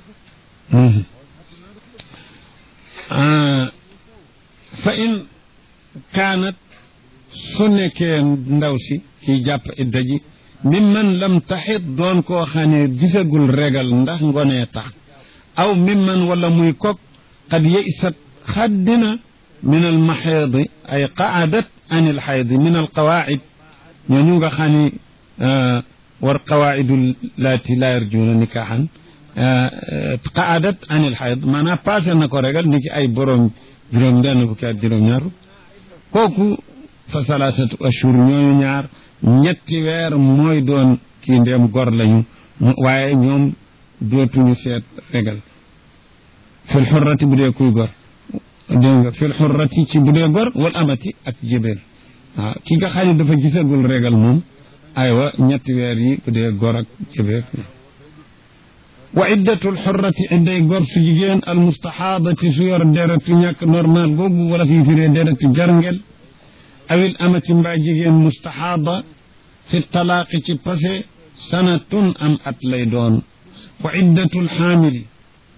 fa in kaanat su nekkee ndaw si kiy jàpp idda ji mi man lam taxit doon koo xam ne gisagul regal ndax ngonee tax aw mi man wala muy kok qad yeysat xaddina min al maxeedi ay qaadat an il xaydi min al qawaacid ñooñu nga xam ni war qawaidu laati la yarjuuna nikaaxan qaadat anil xayd maanaam passé na ko regal ni ki ay borom juróom benn fukki at juróom ñaar kooku fa salaasatu ashhur ñooñu ñaar ñetti weer mooy doon kii ndéem gor lañu waaye ñoom dootuñu seet regal fil xurrati bu dee kuy gor dégg nga fil xurrati ci bu dee gor wal amati ak jébéer waaw ki nga xam ne dafa gisagul regal moom aywa ñetti weer yi bu dee gor ak jébéer wa iddatul xurrati idday gor su jigéen al mustaxaadati su yor deretu ñàkk normal googu wala fi firee deretu jarngel awil amati mbaa jigéen mustaxaada fi talaaqi ci passé sanatun am at lay doon wa iddatul xaamili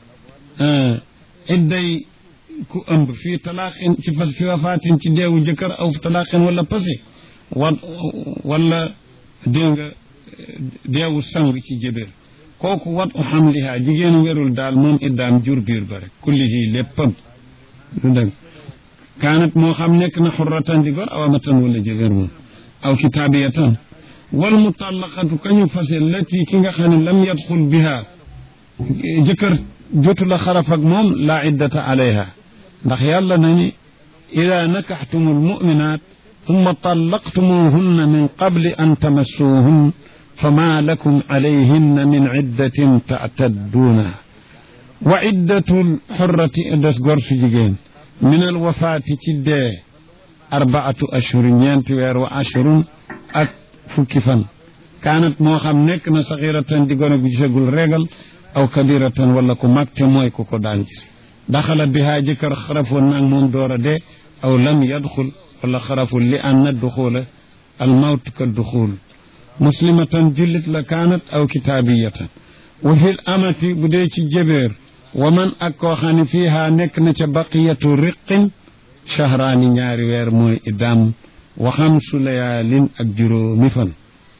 idday ku ëmb fii talaaqin ci fas fi wafaatin ci deewu jëkkër aw fi talaaqin wala passé wa wala dégg nga deewu sang ci jëbéer kooku wat u xamliha jigéen werul daal moom iddaam jur biir ba rek kullihi léppam du dëgg kaanat moo xam nekk na xurratan di gor aw amatan wala jëbéer moom aw kitaabiyatan wal mutallaqatu kañu fase lati ki nga xam ne lam yadxul biha jëkkër jotu la xaraf ak moom laa iddata alayha ndax yàlla na ni ida nakaxtumu almuminat ثم طلقتموهن من قبل أن تمسوهن فما لكم عليهن من عدة تعتدونها وعدة الحرة دس غرس جيجين من الوفاة تدي أربعة أشهر ينتي وير وعشر أك فكفا كانت موخم نكنا صغيرة دي غنى بجسقل رجل أو كبيرة ولا كمكت موي كوكو دانجس دخل بها جكر خرف ونان دور دي أو لم يدخل ولا خرف لأن الدخول الموت كالدخول مسلمة جلت لكانت أو كتابية وفي الأمة بديت جبير ومن أكو خاني فيها نكنة بقية رق شهران نياري وير موي إدام وخمس ليال أجرو مفن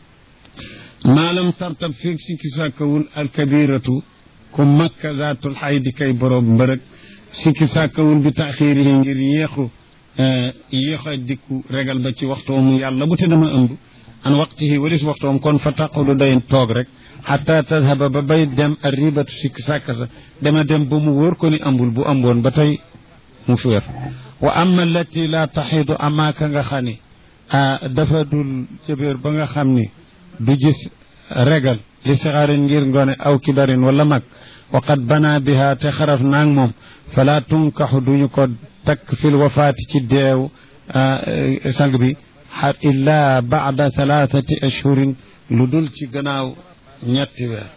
ما لم ترتب فيك سكساكول الكبيرة كم مكة ذات الحيد كي بروب برك سكساكول بتأخيره ngir يخو yéex a dikku regal ba ci waxtoom yàlla bu te dama ëmb an waqtihi walis waxtoom kon fa taqudu day toog rek xata tadhaba ba bay dem a ribatu sikk sàkka sa dema dem ba mu wóor ko ni ëmbul bu ëmboon ba tey mu féer wa amma allati la taxidu amaaka nga xam ni a dafa dul jëbéer ba nga xam ni du gis regal li sixaarin ngir ngone aw kibarin wala mag wa qad bana biha te xaraf naang moom fala tunkaxu duñu ko takk fil wafaati ci deew sang bi xar illa baada thalathati ashhurin lu dul ci gannaaw ñetti weer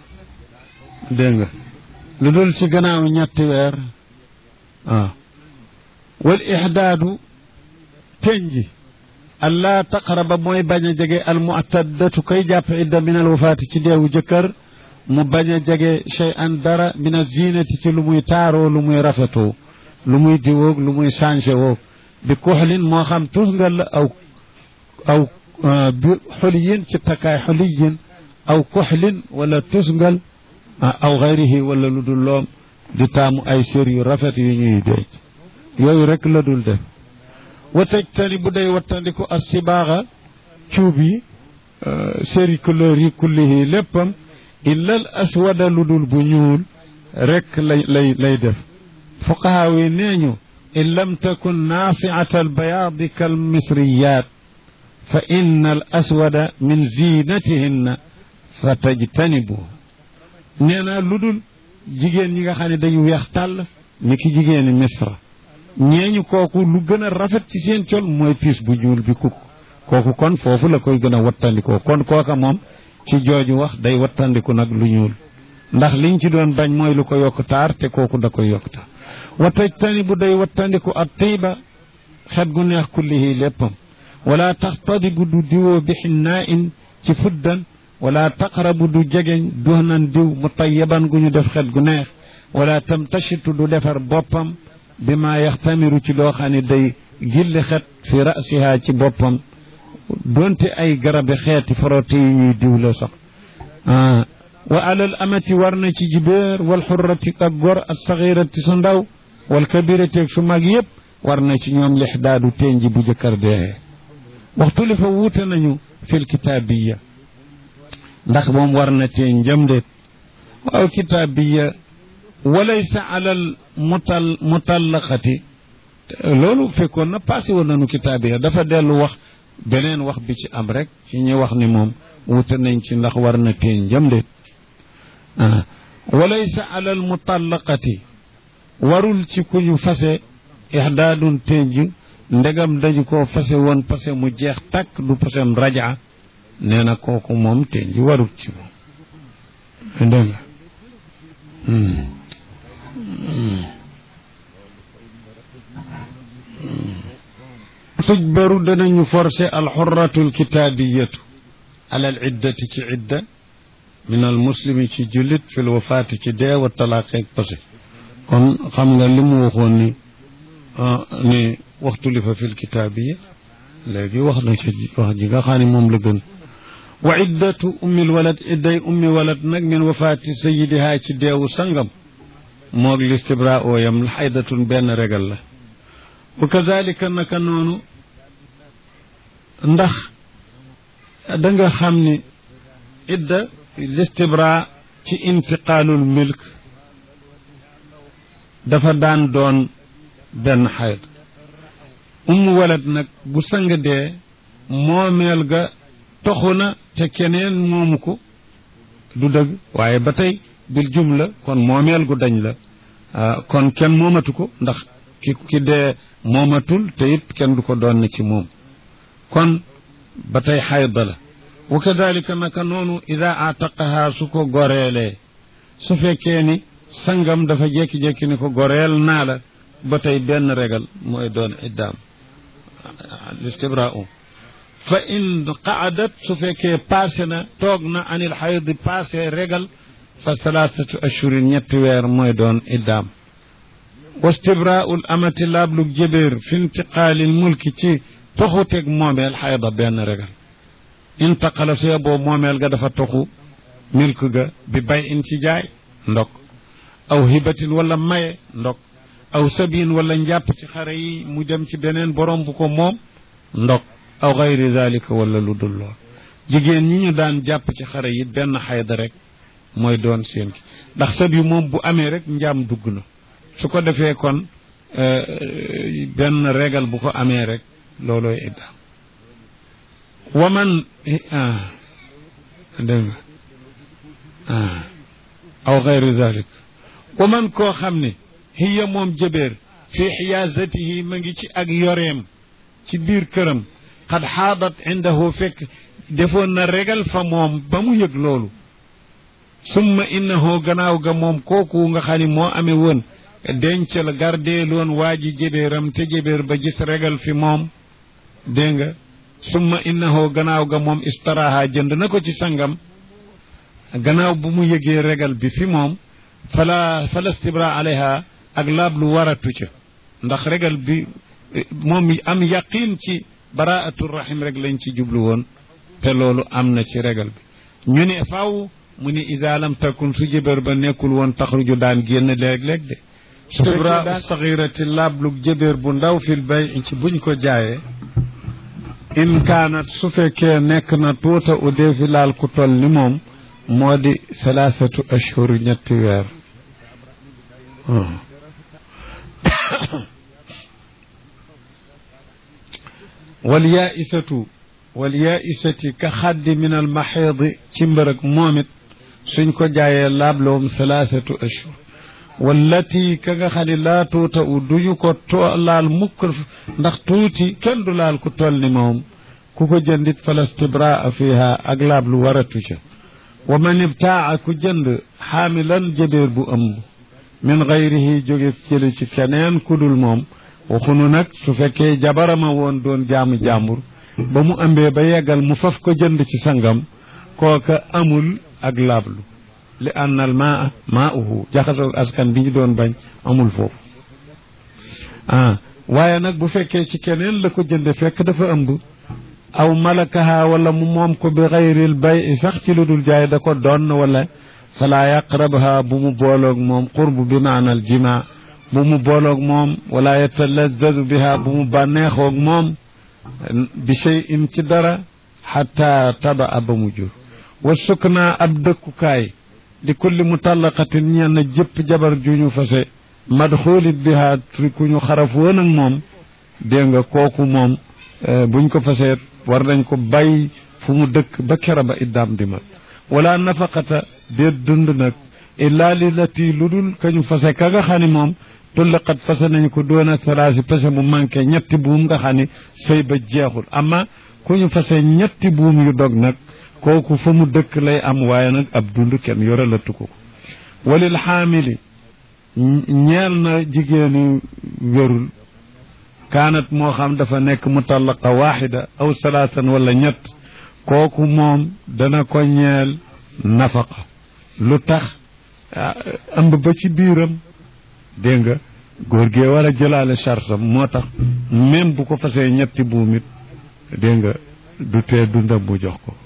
dégg nga lu dul ci gannaaw ñetti weer waaw wal ixdaadu tenji allah taqraba mooy bañ a jege al mu'taddatu kay jàpp idda min al wafaati ci deewu jëkkër mu bañ a jege shay an dara min al zinati ci lu muy taaroo lu muy rafetoo lu muy diwoog lu muy changé woog bi kuxlin moo xam tusngal la aw aw bi xuliyin ci takkaay xuliyin aw kuxlin wala tusngal aw xayrihi wala lu dul loom di taamu ay sér yu rafet yu ñuy denc yooyu rek la dul def wa tajtani bu day wattandiku as sibaaxa cuub yi séri couleur yi kullihi léppam illa al aswada lu dul bu ñuul rek lay lay lay def fuqahaa yi nee ñu in lam takun naasiata albayaadi kalmisriyat fa inna al aswada min zinatihinna fa tajtanibu nee na lu dul jigéen ñi nga xam ne dañu weex tàll ni ki jigéeni misra ñeeñu kooku lu gën a rafet ci seen col mooy piis bu ñuul bi kuk kooku kon foofu la koy gën a wattandikoo kon kooka moom ci jooju wax day wattandiku nag lu ñuul ndax liñ ci doon bañ mooy lu ko yokk taar te kooku da koy yokk taar wa tajtani bu day wattandiku at tiiba xet gu neex kullihi léppam wala taxtadibu du diwoo bi xinnaa in ci fuddan wala taqrabu du jegeñ duhnan diw mu tayyaban gu ñu def xet gu neex wala tamtashitu du defar boppam bi ma yaxtamiru ci loo xam ne day gilli xet fi rasiha ci boppam donte ay garabi xeeti forote yi ñuy diw la sax wa alal amati war na ci jibéer wal xurrati ak gor ak saxirati su ndaw wal kabirati ak su mag yëpp war na ci ñoom lixdaadu tenji bu jëkkër dee waxtu li fa wuute nañu fil kitaabiya ndax moom war na tee njëm déet waaw kitaabiya walaysa alal mutal mutallaqati loolu fekkoon na passé woon nañu kitaabiya dafa dellu wax beneen wax bi ci am rek ci ñu wax ni moom wute nañ ci ndax war na tee njëm déet walaysa alal mutallaqati warul ci ku ñu fase ihdaadun tenj ndegam dañu ko fase woon pase mu jeex takk du pasem raja nee na kooku moom tenj warul ci moom dégg nga tujbaru danañu forcé alxurratu alkitaabiyatu alal iddati ci idda min al muslimi ci jullit fil wafaati ci dee wa talaaqeeg pase kon xam nga li mu waxoon ni ni waxtu li fa fil kitaabiya léegi wax na ci wax ji nga xam ne moom la gën wa iddatu ummil walad idday ummi walad nag min wafaati sayidihaa ci deewu sangam moog listibra ooyam la xaydatun benn regal la wa kazalika naka noonu ndax da nga xam ni idda listibra ci intiqaalul milk dafa daan doon benn xayd ummu walad nag bu sang dee moomeel ga toxu na te keneen moomu ko du dëgg waaye ba tey bil jumla kon moomeel gu dañ la kon kenn moomatu ko ndax ki ki dee moomatul te it kenn du ko doon na ci moom kon ba tey xayda la wa kadalika naka noonu ida ataqaha su ko goreelee su fekkee ni sangam dafa jékki-jékki ni ko goreel naa la ba tey benn regal mooy doon iddaam listibrau fa in qaadat su fekkee passé na toog na anil xaydi passé regal fa salaasatu ashurin ñetti weer mooy doon iddaam wastibraul amati laablug jëbéer fi intiqaalil mulki ci toxuteg moomeel xayda benn regal intaqala su yeboo moomeel ga dafa toxu milk ga bi bay in ci jaay ndok aw hibatin wala maye ndok aw sabiin wala njàpp ci xare yi mu dem ci beneen borom bu ko moom ndok aw gayri zalika wala lu dul lool jigéen ñi ñu daan jàpp ci xare yi benn xayda rek mooy doon seen ki ndax sab yi moom bu amee rek njaam dugg na su ko defee kon benn régal bu ko amee rek loolooy idda waman dégg nga aw gayri zalik waman koo xam ne hiya moom jëbeer fi xiyaasatihi ma ngi ci ak yoreem ci biir këram xad xaadat indahu fekk defoon na régal fa moom ba mu yëg loolu summa innahu gannaaw ga moom kooku nga xam ne moo amee woon dencal gardeeloon waa ji jëbeeram te jëbeer ba gis régal fi moom dégg nga summa innahu gannaaw ga moom istaraha jënd na ko ci sangam gannaaw bu mu yëgee régal bi fi moom fala fala stibra alayha ak laab lu waratu ca ndax régal bi moom am yaqin ci baraatul rahim rek lañ ci jublu woon te loolu am na ci régal bi ñu ne faaw mu ne ida lam takun su jëbër ba nekkul woon taxruju daan génn léeg-léeg de stibra saxirati laablu jëbër bu ndaw fil bay ci buñ ko jaayee in kaanat su fekkee nekk na tuuta u dee fi laal ku toll ni moom moo di salaasatu ashhur ñetti weer wal yaaisatu wal yaaisati ka xaddi min al maxiidi ci mbërëg moom it suñ ko jaayee laabloom salaasatu ashhur wallati ka nga xam ne laa tuuta u duñu ko to laal mukk ndax tuuti kenn du laal ku toll ni moom ku ko jëndit fala stibraa fiha ak laab lu waratu ca wa man ibtaa ku jënd xaamilan jëbeer bu ëmb min gayrihi jóge jële ci keneen ku dul moom waxunu nag su fekkee jabarama woon doon jaamu jàmbur ba mu ëmbee ba yeggal mu faf ko jënd ci sangam kooka amul ak laablu li anna al maa maauhu jaxasoog askan bi ñu doon bañ amul foofu ah waaye nag bu fekkee ci keneen la ko jënde fekk dafa ëmb aw malakaha wala mu moom ko bi xayril bay sax ci lu dul jaay da ko doon wala fala yaqrabha bu mu booloog moom qurb bi maanal jima bu mu booloog moom wala yatalazzadu biha bu mu bànneexoog moom bi shay'in ci dara xatta taba ba mu jur wa sukna ab dëkkukaay di kulli mutallaqatin ñenn jëpp jabar ju ñu fase madxulit biha tri ku ñu xaraf woon ak moom dégg nga kooku moom buñ ko fasee war nañ ko bàyyi fu mu dëkk ba kera ba iddaam di mat wala nafaqata déet dund nag illaa li lati lu dul ka ñu fase ka nga xam ni moom tullaqat fase nañ ko doona salaasi fase mu manqué ñetti buum nga xam ni sëy ba jeexul amma ku ñu fase ñetti buum yu dog nag kooku fa mu dëkk lay am waaye nag ab dund kenn yoralatu ko walil xaamili ñeel na jigéenu wérul kaanat moo xam dafa nekk mutallaqa waaxida aw salaatan wala ñett kooku moom dana ko ñeel nafaqa lu tax ëmb ba ci biiram dégg nga góor gee war a jëlaale chartam moo tax même bu ko fasee ñetti buumit dégg nga du tee dundam bu jox ko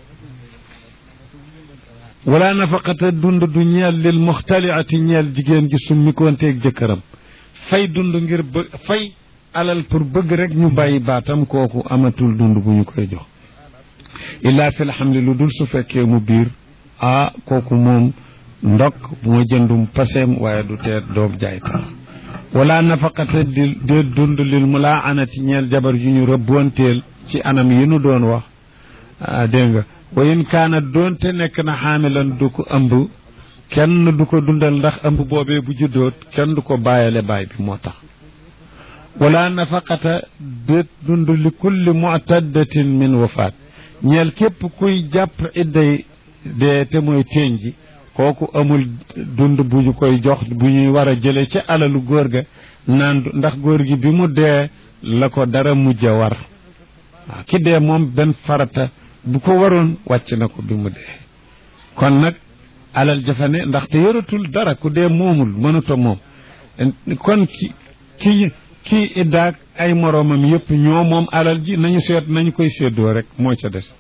wala nafaqata dund du ñeel lil muxtaliati ñeel jigéen ji summi koonteeg jëkkëram fay dund ngir bë fay alal pour bëgg rek ñu bàyyi baatam kooku amatul dund bu ñu koy jox illaa fi lxamli lu dul su fekkee mu biir ah kooku moom ndok bu ma jëndum paseem waaye du tee doom jaay tax wala nafaqata di dee dund lil mulaaanati ñeel jabar yu ñu rëbboonteel ci anam yi nu doon wax dégg nga wa in kaana doonte nekk na xaamilan du ko ëmb kenn du ko dundal ndax ëmb boobee bu juddoot kenn du ko bàyyale baay bi moo tax wala nafaqata déet dund li kulli mu'taddatin min wafaat ñeel képp kuy jàpp idday dee te mooy téeñ ji kooku amul dund bu ñu koy jox bu ñuy war a jële ca alalu góor ga naan ndax góor gi bi mu dee la ko dara mujj a war waaw ki dee moom benn farata bu ko waroon wàcc na ko bi mu dee kon nag alal jafane ndaxte yoratul dara ku dee moomul mënuta moom kon ki ki kii iddaak ay moroomam yëpp ñoo moom alal ji nañu seet nañu koy séddoo rek moo ca des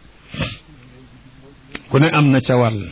ku ne am na ca wàll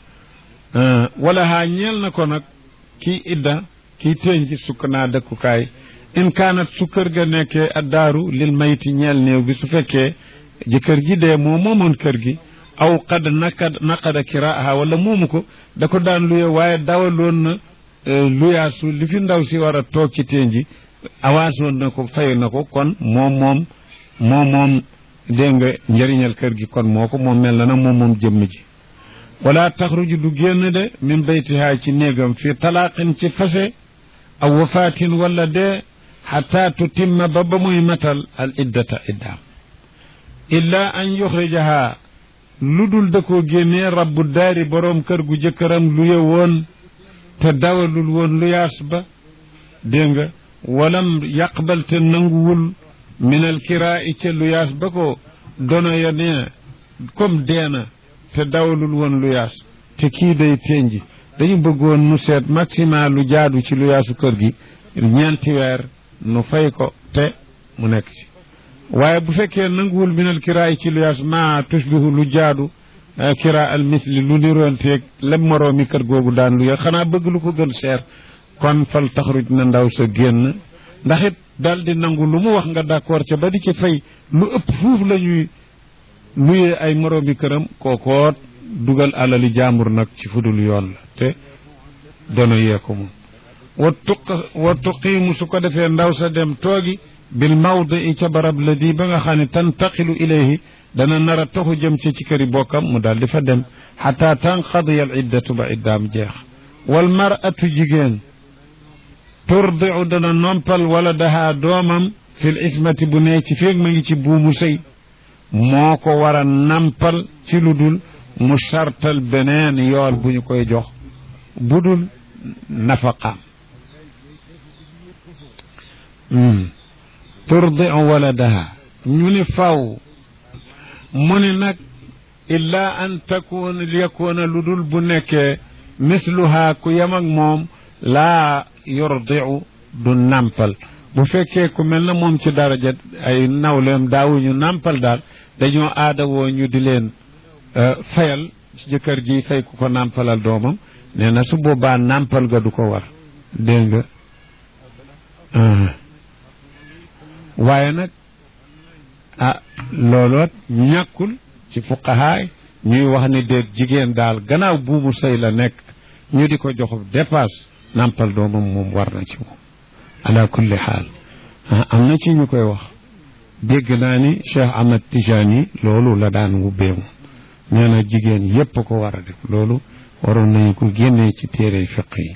wala haa ñeel na ko nag kii idda kii téeñ ji sukk naa dëkkukaay in kaanat su kër ga nekkee addaaru lil mayti ñeel néew bi su fekkee jëkkër ji dee moo moomoon kër gi aw qad naqad naqada kiraaha wala moomu ko da ko daan luye waaye dawaloon na luyaasu li fi ndaw si war a toog ci téeñ ji avance woon na ko fay na ko kon moom moom moom moom dégg nga njëriñal kër gi kon moo ko moom mel na nag moom moom jëmm ji wala taxruju du génn de min baytihaa ci néegam fii talaaqin ci fase aw wafaatin wala dee xataa tutimma ba ba muy matal al iddata iddaam illa an yuxrijaha lu dul da koo génnee rabbu daari boroom kër gu jëkkëram luye woon te dawalul woon lu yaas ba dégg nga walam yaqbal te nanguwul min al kiraa'i ca lu yaas ba ko dono ya nee comme deena te dawalul woon lu yaas te kii day tenji dañu bëggoon nu seet maximum lu jaadu ci lu yaasu kër gi ñeenti weer nu fay ko te mu nekk ci waaye bu fekkee nanguwul minal kiraay ci lu yaas ma tushbihu lu jaadu kira al misli lu niroonteeg lem moroomi kër googu daan lu ya xanaa bëgg lu ko gën cher kon fal taxruj na ndaw sa génn ndax it daal di nangu lu mu wax nga d'accord ca ba di ci fay lu ëpp fuuf la ñuy luyee ay moroomi këram kookoot dugal alali jaambur nag ci fudul yoon la te dono yee ko moom wa tuq wa tuqiimu su ko defee ndaw sa dem toogi bil mawdi ca barab la di ba nga xam ne tantaqilu ilayhi dana nar a toxu jëm ci ci këri bokkam mu daal di fa dem xataa tanqadiya al iddatu ba iddaam jeex wal mar'atu jigéen turdiu dana nompal wala dahaa doomam fil ismati bu nee ci feeg ma ngi ci buumu sëy moo ko war a nampal ci lu dul mu sartal beneen yool bu ñu koy jox budul nafaqaam turdiu waladaha ñu ni faw mu ni nag illa an takun yakuna lu dul bu nekkee misluha ku yem ak moom laa yurdiu du nampal bu fekkee ku mel na moom ci daraja ay nawleem daawuñu nampal daal dañoo aada woo ñu di leen fayal ci jëkkër ji fay ku ko nampalal doomam nee na su boobaa nampal ga du ko war dégg nga waaye nag ah looloot ñàkkul ci fuqahaay ñuy wax ni déet jigéen daal gannaaw buumu sëy la nekk ñu di ko jox dépasse nàmpal doomam moom war na ci moom ala kulli xaal am na ci ñu koy wax dégg naa ni Cheikh Ahmad Tijani loolu la daan wubbee moom nee na jigéen yépp ko war a def loolu waroon nañu ko génnee ci téere fiq yi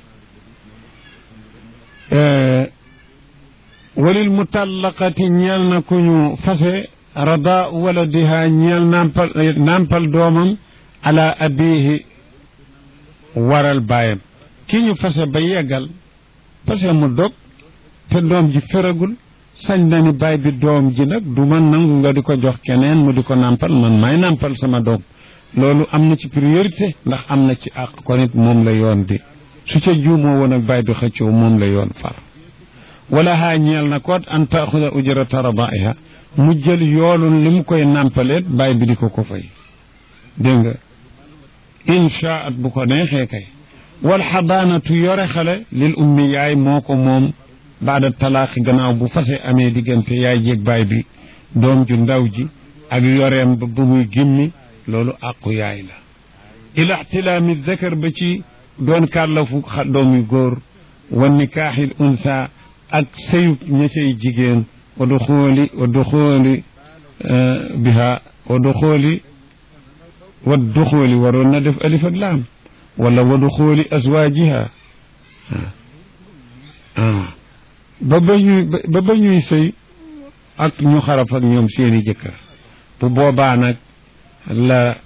walil mutallaqati ñeel na ku ñu fase rada waladiha ñeel nampal nampal doomam ala abihi waral baayam ki ñu fase ba yeggal fase mu dog te doom ji feragul sañ na ni baay bi doom ji nag du man nangu nga di ko jox keneen mu di ko nampal man maay nampal sama doom loolu am na ci priorité ndax am na ci àq ko nit moom la yoon di su ca juumoo woon ak baay bi xëccoo moom la yoon far wala haa ñeel na koot an taaxuda ujrata radaiha mu jël yoolun li mu koy nàmpaleet baay bi di ko ko fay dégg nga inchaat bu ko neexee kay wal xadaanatu yore xale lil ummi yaay moo ko moom baada talaaqi gannaaw bu fase amee diggante yaay jéeg baay bi doom ju ndaw ji ak yoreem ba bu muy gimmi loolu àqu yaay la ila ixtilaami zakar ba ci doon kàllafu doom yu góor wa nikaaxil unsa ak sëyu ña cay jigéen wa duxooli wa duxooli biha wa duxooli wa duxooli waroon na def alif ak laam wala wa duxooli azwaajiha ba ba ñuy ba ba ñuy sëy ak ñu xaraf ak ñoom seeni jëkkër bu boobaa nag la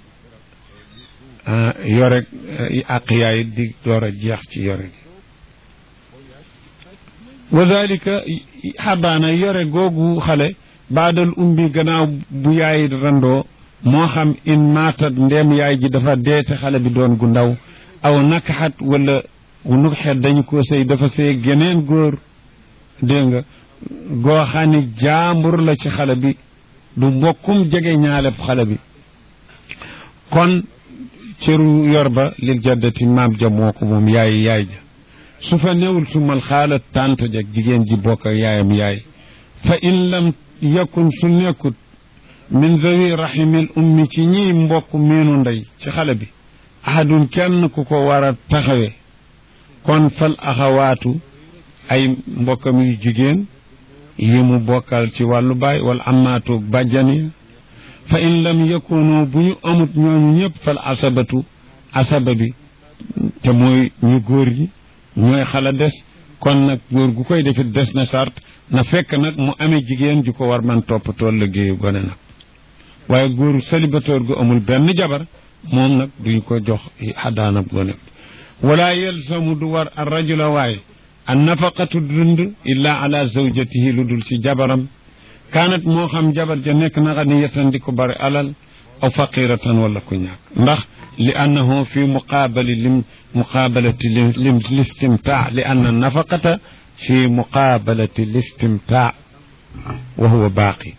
yore àq yaay di door a jeex ci yore gi wa dalika xabaana yore googu xale baadal umbi gannaaw bu yaay randoo moo xam in maatat ndeem yaay ji dafa deete xale bi doon gu ndaw aw nakaxat wala nuxet dañu ko sëy dafa sëy geneen góor dégg nga goo xam ne jaambur la ci xale bi du mbokkum jege ñaaleb xale bi kon cëru yor ba lil jaddati maam ja moo ko moom yaay yaay ja su fa newul sumal xaala tànt jak jigéen ji bokk ak yaayam yaay fa in lam yakun su nekkut min zawi rahimil ummi ci ñiy mbokk meenu ndey ci xale bi ahadun kenn ku ko war a taxawe kon fal axawaatu ay mbokkam yu jigéen yi mu bokkal ci wàllu baay wala amaatoog bàjjani fa in lam yakunu bu ñu amut ñooñu ñëpp fal asabatu asaba bi te mooy ñu góor ñi ñooy xala des kon nag góor gu koy defit des na sart na fekk nag mu amee jigéen ju ko war man toppatoo liggéeyu gone nag waaye góoru célibataire gu amul benn jabar moom nag duñ ko jox xadaanab gone wala yelsamu du war ar rajula waaye an nafaqatu dund illa ala zawjatihi lu dul ci jabaram kaanat moo xam jabar ja nekk na ganiyatan di ko bari alal aw faqiratan wala ku ñàkk ndax li annahu fi muqaabali lim muqaabalati lim listimtaa li anna nafaqata fi muqaabalati listimtaa wa huwa baaqi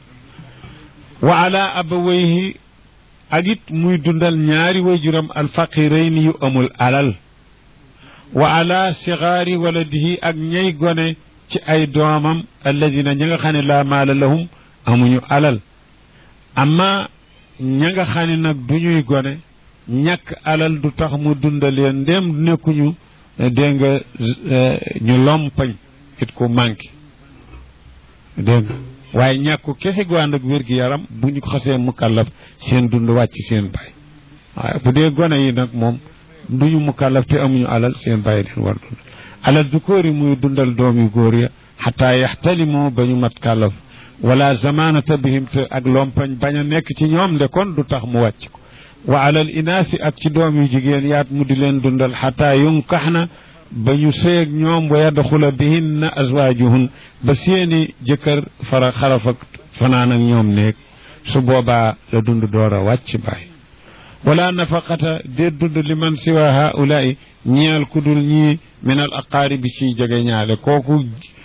wa ala abawayhi ak it muy dundal ñaari wayjuram alfaqirayni yu amul alal wa ala sigaari waladihi ak ñay gone ci ay doomam alladina ña nga xam ne laa maala lahum amuñu alal amma ña nga xam ne nag du ñuy gone ñàkk alal du tax mu dundaleen ndéem nekkuñu dégg nga ñu lompañ it ku manqué dégg nga waaye ñàkku kese gu ànd ak wér-gi-yaram bu ñu ko xasee mukallaf seen dund wàcc seen baay waaye bu dee gone yi nag moom duñu mukallaf te amuñu alal seen bàyyi leen war dundal alal du kóori muy dundal doom yu góor ya xataa yaxtalimoo ba ñu mat kàllaf wala zamanata bihim te ak lompañ bañ a nekk ci ñoom de kon du tax mu wàcc ko wa alal inaasi ak ci doom yu jigéen yaat mu di leen dundal xataa yunkax na ba ñu seeg ñoom wa yadxula bihinna azwaajuhun ba seeni jëkkër fara xaraf ak fanaan ak ñoom néeg su boobaa la dund door a wàcc bàyyi wala nafaqata déet dund li man siwa haulaai ñeel ku dul ñii min al aqaaribi ci jege ñaale kooku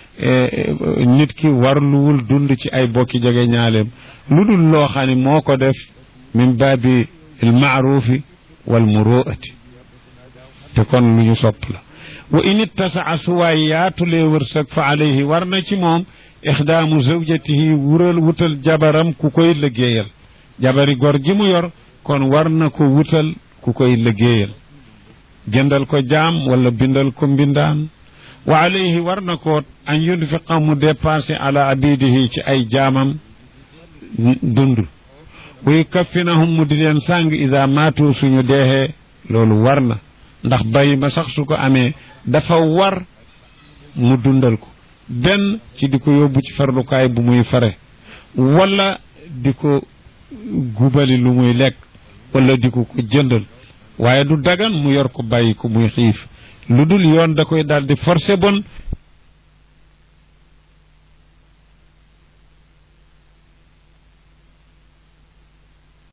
nit ki warluwul dund ci ay bokki jege ñaaleem lu dul loo xam ne moo ko def min baabi al maarufi wal muruati te kon lu ñu sopp la wa in ittasaa suwaay yaatulee wërsëg fa alayhi war na ci moom ixdaamu zawjatihi wural wutal jabaram ku koy liggéeyal jabari gor ji mu yor kon war na ko wutal ku koy liggéeyal jëndal ko jaam wala bindal ko mbindaan wa alayhi war na ko an yunfiqa mu dépensé ala abidihi ci ay jaamam dund buy kaffinahum mu di leen sàng ida maatu suñu deexee loolu war na ndax bàyyi ma sax su ko amee dafa war mu dundal ko benn ci di ko yóbbu ci farlukaay bu muy fare wala di ko gubali lu muy lekk wala di ko ko jëndal waaye du dagan mu yor ko bàyyi ko muy xiif lu dul yoon da koy daal di forcé bon